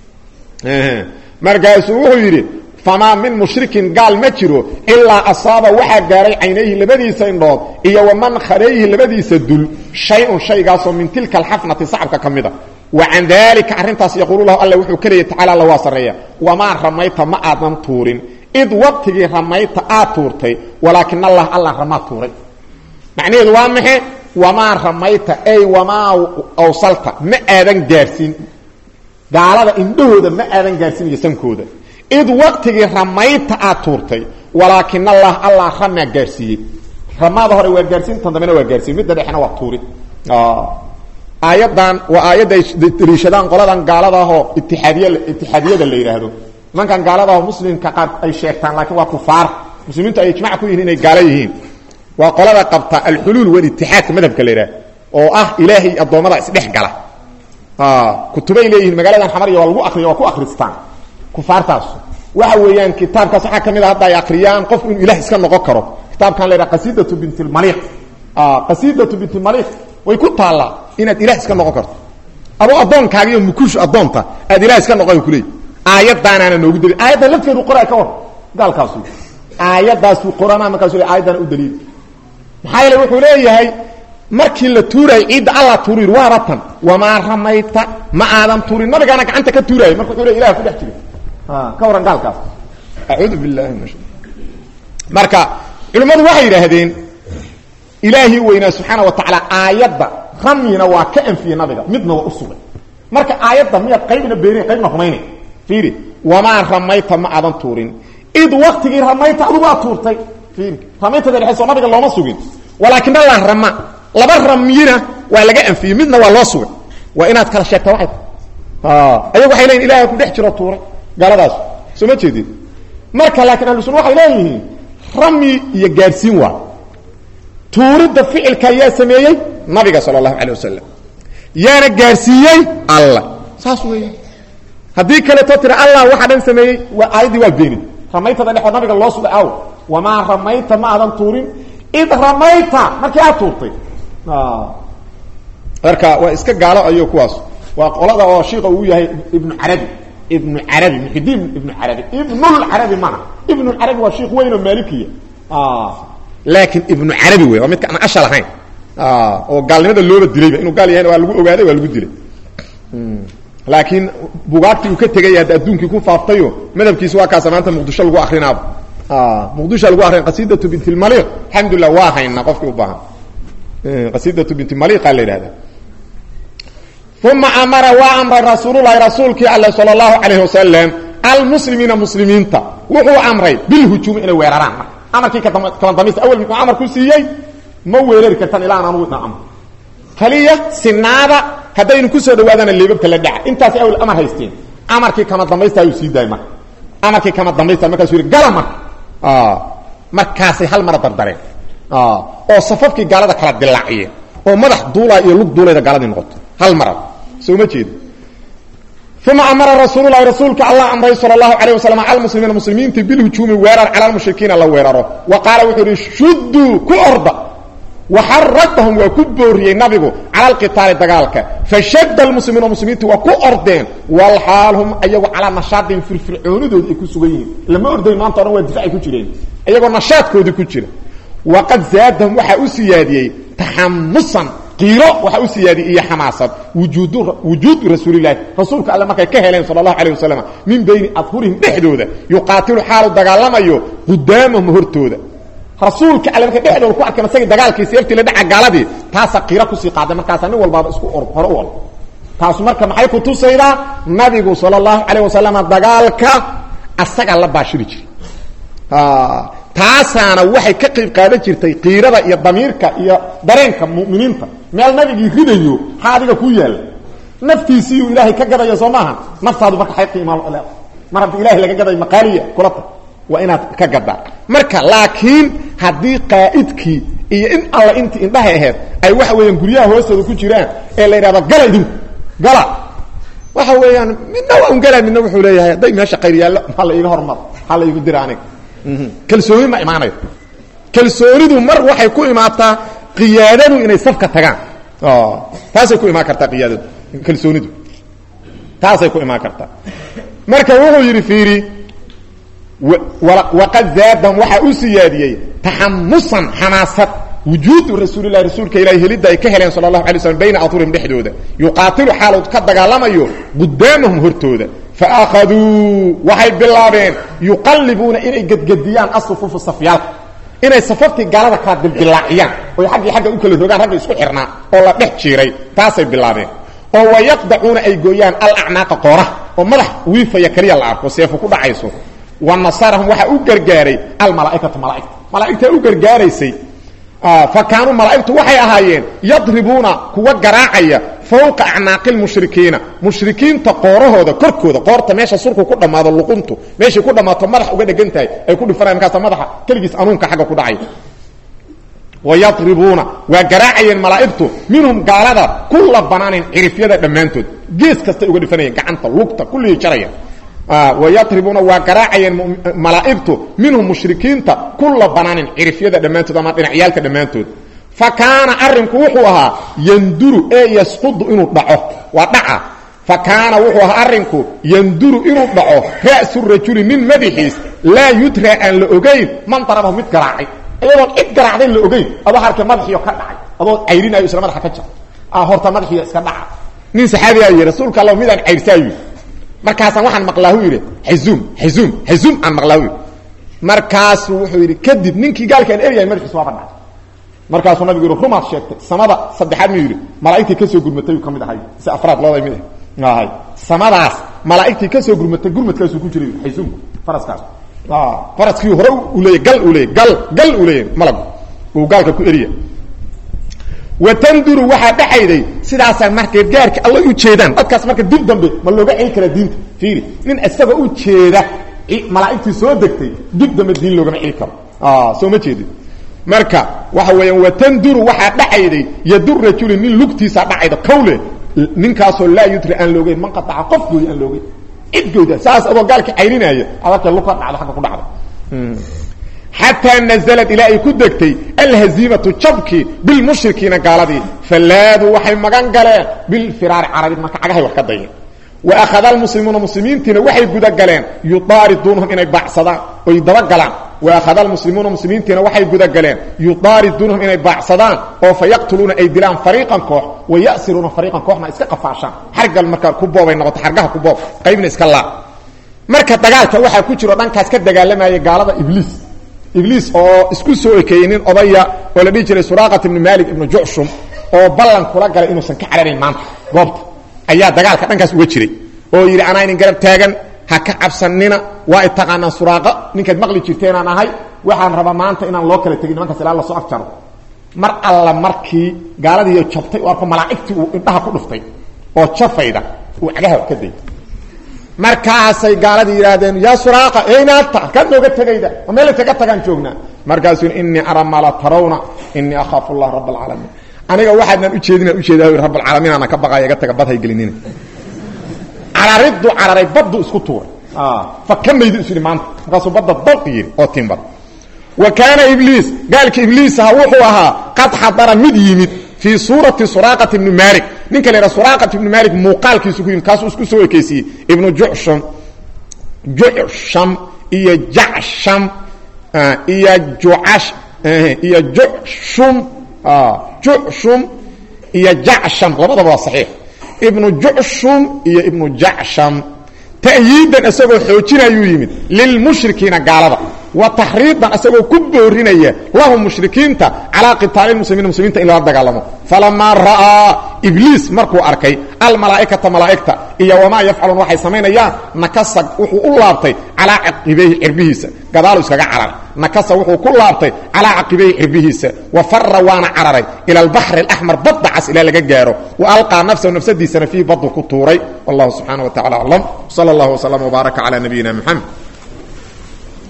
markaasuu wuxuu yidhi famaa min mushrikin gaal ma jiro ilaa asaaba waxaa gaaray caynayhi labadiisa indhood iyo waman kharayhi labadiisa dul shay-un shaygaasoo min tilka alxafnati sacabka ka mida wa can daalika arrintaas yaquulu lahu alla wuxuu ka leeyay tacala alla waa sarreeya wamaa ramayta ma aadan tuurin id waqtigii ramayta aad tuurtay walaakin allah allah ramaa tuuray macnaheedu waa maxe wamaa ramayta ay wamaa awsalta ma aadan gaadhsiin gaalada indhahooda ma aadan gaadhsiinayo sankooda id waqtigii ramayta aad tuurtay walaakin allah allah ramaa gaadhsiiyey ramaada hore waa gaadhsiintan dambena waa gaadhsiin midda dhexena waa tuurid aayaddan waa aayadda ay daliishadaan qoladan gaaladaahoo itiaadiy itixaadiyada la yidhaahdo nimankan gaaladaahoo muslimka qaar ay sheegtaan laakiin waa kufaar muslimiintu ay ijmac ku yihiin inay gaalo yihiin waa qolada qabta alxuluul walitixaadka madhabka la yidhaah oo ah ilaahay addoommada isdhex gala kutubay leeyihiin magaaladan xamariya waa lagu akriya waa ku akristaan kufaartaas waxa weeyaan kitaabkaas waxaa ka mid a hadda ay akriyaan qofku inuu ilah iska noqon karo kitaabkan la yidhaha qasidatu bintilmaliiq qasidatu bintilmaliiq way ku taallaa inaad ilah iska noqon karto adoo addoonkaaga iyo mukuushu addoonta aad ilah iska noqon kuleey aayaddaanaana noogu daliil aayaddan lafteedu qoraa ka war gaalkaasu aayaddaasuu qorana markaasu le aayaddaana u daliil maxaa yeele wuxuu leeyahay markii la tuuraayay ciidda alla tuuri waaba tan wamaa ramayta ma aadan tuurin nabigaana gacanta ka tuuraayay marka wuxuu le ilah ku dhex jiray ka waran gaalkaas acuudu billahi min marka culimmadu waxay yidhaahdeen ilaahii weynaa subxaana wa tacaala aayadda ramyina waa ka anfiyey nabiga midna waa u sugay marka aayadda miyaad qaybna beenay qaybna rumaynay fiiri wamaa ramayta ma aadan tuurin id waktigii ramayta adugu aad tuurtay ramaytada dhexeyso nabiga looma sugin walaakin allah rama laba ramyina waa laga anfiyey midna waa loo sugay waa inaad kala sheegta waay ayagu waxay leyihin ilahay ku dhex jiro tuuray gaaladaas soo ma jeedin marka laakiin ahlu sunna waxay leeyihiin rami iyo gaadhsiin waa tuuridda ficilka yaa sameeyey nabiga sala allahu calay wasalam yaana gaadhsiiyey allah saas weya haddii kaleeto tira allah waxa dhan sameeyey waa aayaddii waa beenin ramaytada dhexood nabiga loo sugay aw wamaa ramayta ma aadan tuurin id ramayta markii aad tuurtay marka waa iska gaalo ayo kuwaas waa qolada oo shiika uu yahay ibnu carabi ibnu carabi muxidiin ibnu carabi ibnulcarabi mana ibnulcarabi waa shiik weyn oo maalikiya laakiin ibnu carabi wey waa midka aan ashal ahayn oo gaalnimada looba dilayba inuu gaal yahay waa lagu ogaaday waa lagu dilay laakiin bugaagtii uu ka tegay hadda adduunkii ku faaftayo madhabkiisi waa kaasa maanta muqdisho lagu akrinaaba muqdisho lagu akrin qasidatu bint lmaliq alxamdulilah waa haynaa qofkii u baahan qasidatu bint maliqa la yidhahda uma amara waa amray rasuululahi rasuulkii alle sal اlahu alayh wasalam almuslimiina muslimiinta wuxuu amray bilhujuumi inay weeraraan marka amarkii kala dambaysta awel muxuu amar ku siiyey ma weerari kartaan ilaa aan anugu idna amr kaliya sinaada haddaynu kusoo dhawaadana leebabka la dhaca intaas awel amar haysteen amarkii kama dambaysta ayuu sii daayay marka amarkii kama dambaysta markaasuu yidhi gala marka markaasay hal mara dardareen oo safafkii gaalada kala dilaaciyeen oo madax duulaa iyo lug duulayda gaaladii noqoto hal marad soo ma jeedo uma amara rasuululahi rasuulka allah amray sal اlahu alayه wasalam almuslimiina muslimiinta bilhujuumi weerar cala lmushrikiina la weeraro wa qaala wuxuu ihi shuduu ku orda waxaradahum waa ku booriyey nabigu cala alqitaali dagaalka fashada lmuslimiina muslimiinta waa ku ordeen walxaal hum ayagu calaa nashaadin firfircoonidoodi ay ku sugan yihiin lama ordayn maanta o dhan waa difacay ku jireen iyagoo nashaadkoodii ku jira waqad zaadahum waxaa u siyaadiyey taxamusan qiiro waxaa u siyaadiyey iyo xamaasad wujuud wujuudu rasuulilahi rasuulka alle markay ka heleen sala allahu alayh wasalam min bayni adhurihim dhexdooda yuqaatilu xaalu dagaalamayo qudaamahum hortooda rasuulka alle markay dhexdooda ku arkeen isagii dagaalkii seeftii la dhaca gaaladii taasaa qiiro kusii qaaday markaasaa nin walbaaba isku or hore u ol taasu marka maxay ku tusaydaa nabigu sala allahu calayh wasalam dagaalka asagaa la baashiri jiray taasaana waxay ka qayb qaadan jirtay qiirada iyo damiirka iyo dareenka muminiinta meel nabigii ridayo maxaa adiga ku yaalla naftiisiiyuu ilaahay ka gadaya soo maaha naftaadu marka ay qiimaa mar haddii ilahay laga gaday maqaaliya kula ta waa inaad ka gadaa marka laakiin haddii qaa'idkii iyo in alla intii indhahay ahayd ay waxa weeyaan guryaha hoostooda ku jiraan ee la yidhahdo gala idinku gala waxa weeyaan midna waa un galaa midna wuxuu leeyahay hadday meesha qayr yaallo maxaa la iiga hormar maxaa la iigu dira aniga kalsooni ma imaanayo kalsoonidu mar waxay ku imaataa qiyaadadu inay safka tagaan taasay ku imaan kartaa qiyaadadu kalsoonidu taasay ku imaan kartaa marka wuxuu yidhi fiiri waqad zaadahum waxaa u siyaadiyey taxamusan xamaasad wujuudu rasuulilahi rasuulka ilahi helidda ay ka heleen sala allahu alay slam bayna adhurihim dhexdooda yuqaatilu xaalu ka dagaalamayo qudaamahum hortooda faakaduu waxay bilaabeen yuqallibuuna inay gedgediyaan asufufu safyaalka inay safaftii gaalada kala dildilaaciyaan oy xaggii xagga u kala rogaan ragga isku xirnaa oo la dhex jiiray taasay bilaabeen oo wayaqdacuuna ay gooyaan alacnaaqa qooraha oo madax wiifaya keliya la arko seefo ku dhacayso wa nasarahum waxaa u gargaaray almalaaikatu malaaigta malaaigtaa u gargaaraysay fa kaanuu malaa'igtu waxay ahaayeen yadribuuna kuwa garaacaya fowqa acnaaqi lmushrikiina mushrikiinta qoorahooda korkooda qoorta meesha surku ku dhammaado luquntu meeshay ku dhammaato madax uga dhegan tahay ay ku dhifanayan markaasa madaxa keligiis anuunka xagga ku dhacay wayadribuuna waa garaacayeen malaa'igtu minhum gaalada kulla banaanin cirifyada dhammaantood gees kastay uga dhifanayeen gacanta lugta kulligii jaraya wayadribuuna waa garaacayeen malaa'igtu minhum mushrikiinta kulla banaanin cirifyada dhammaantood ama dhinacyaalka dhammaantood fa kaana arrinku wuxuu ahaa yanduru ee yasqudu inuu dhaco waa dhaca fa kaana wuxuu ahaa arrinku yanduru inuu dhaco ra'su rajuli nin madaxiis laa yudraa aan la ogayn man darabahu mid garaacay iyadoon cid garaacday la ogayn adoo harka madaxiio ka dhacay adoo cayrinayo isla madaxa ka jar horta madaxiio iska dhaca nin saxaabigaa yidhi rasuulka alla midaan cayrsaayu markaasaan waxaan maqlaahu yidhi xazuum xazuum xazuum aan maqlaahu yidhi markaasuu wuxuu yidhi kadib ninkii gaalkaan eryahay madaxiis waaba dhacay markaasuu nabigu yidhi rumaad sheegtay samada saddexaad miyuu yidhi malaa'igtii ka soo gurmatay uu ka mid ahay si afraad looday mid ahay samadaas malaa'igtii ka soo gurmatay gurmadkaasuu ku jiray xaysuunku faraskaas faraskii hore uu leeyay gal uu leeyay gal gal uu leeyay malagu uu gaalka ku eriya watanduru waxaa dhexayday sidaasaa marka gaarka alla u jeedaan dadkaas marka dib dambe ma looga celi karaa diinta fiiri nin isagoo u jeeda malaa'igtii soo degtay dib dambe diin loogama celi karo soo ma jeedin marka waxa weeyaan watanduru waxaa dhacayday yadu rajuli nin lugtiisa dhacayda kawle ninkaasoo laa yudri aan loogeyn man qataca qof gooy aan loogeyn cid gooda saas adoo gaalka caylinaya adaka lug ka dhacdo agga ku dhacda xataa nazlad ilaa ay ku degtay alhaziimatu jabkii bilmushrikiina gaaladii falaaduu waxay magan galeen bilfiraari carabi marka cagahay wax ka dayeen wa akhada almuslimuuna muslimiintiina waxay gudagaleen yudaariduunahum inay baacsadaan oy dabagalaan wa akhada almuslimuuna muslimiintiina waxay gudagaleen yudaariduunahum inay baacsadaan oo fa yaqtuluuna ay dilaan fariiqan koox wa yasiruuna fariiqan kooxna iska qafaashaan xargal markaa ku boobay noqoto xargaha ku boob qaybna iska laa marka dagaalka waxaa ku jiro dhankaas ka dagaalamayay gaalada ibliis ibliis oo isku soo ekeeyey nin odaya oo la dhihi jiray suraaqat ibnu malik ibnu jucshum oo ballan kula galay inuusan ka cararayn maanta goobta ayaa dagaalka dhankaas uga jiray oo yidhi anaa inin garab taagan ha ka cabsanina waa y taqaanaan suraaqa ninkaad maqli jirteenaan ahay waxaan rabaa maanta inaan loo kala tegin nimankaas ilaa lasoo afjaro mar alla markii gaaladiiyo jabtay oo arko malaa'igtii uu indhaha ku dhuftay oo jafayda uu cagaha ka day markaasay gaaladii yidhaahdeen yaa suraaqa eynaata halkaad nooga tegayda oo meel kaga tagaan joognaa markaasuu innii ara maa la tarawna innii akhaafu allah rabb alcaalamiin aniga waxaadnaan ujeedinaan ujeeda rabb alcaalamiin aanan ka baqaaya iga taga badhay gelinina carariddu cararay baddu isku tuuray fakamaydu is yidhi maanta markaasuu badda dalqi yidhi oo timbad wa kaana ibliis gaalka ibliisaha wuxuu ahaa qad xadara mid yimid fii suurati suraaqat ibni malik ninka la yidhaha suraaqat ibni malik muuqaalkiisu ku yimid kaasuu isku soo ekeysiiyey ibnu jucsham jucsham iyo jacsham iyo jucash iyo jucshum jucshum iyo jacsham labadaba waa saxiix ibnu jucshum iyo ibnu jacsham ta'yiidan isagoo xoojinayuu yimid lilmushrikiina gaalada wa taxriidan isagoo ku boorinaya lahum mushrikiinta calaa qitaali muslimiina muslimiinta in lala dagaalamo falamaa ra'aa ibliis markuu arkay almalaa'ikata malaa'igta iyo wamaa yafcaluun waxay samaynayaan nakasa wuxuu u laabtay calaa caqibayhi cirbihiisa gadaalu iskaga cararay nakasa wuxuu ku laabtay calaa caqibayhi cirbihiisa wa fara waana cararay ila albaxri alaxmar badda cas ilaa laga gaaro wa alqaa nafsahu nafsadiisana fiihi baddu ku tuuray wallahu subxaana wa tacala aclam sala allahu waslama wbaaraka calaa nabiyina moxamed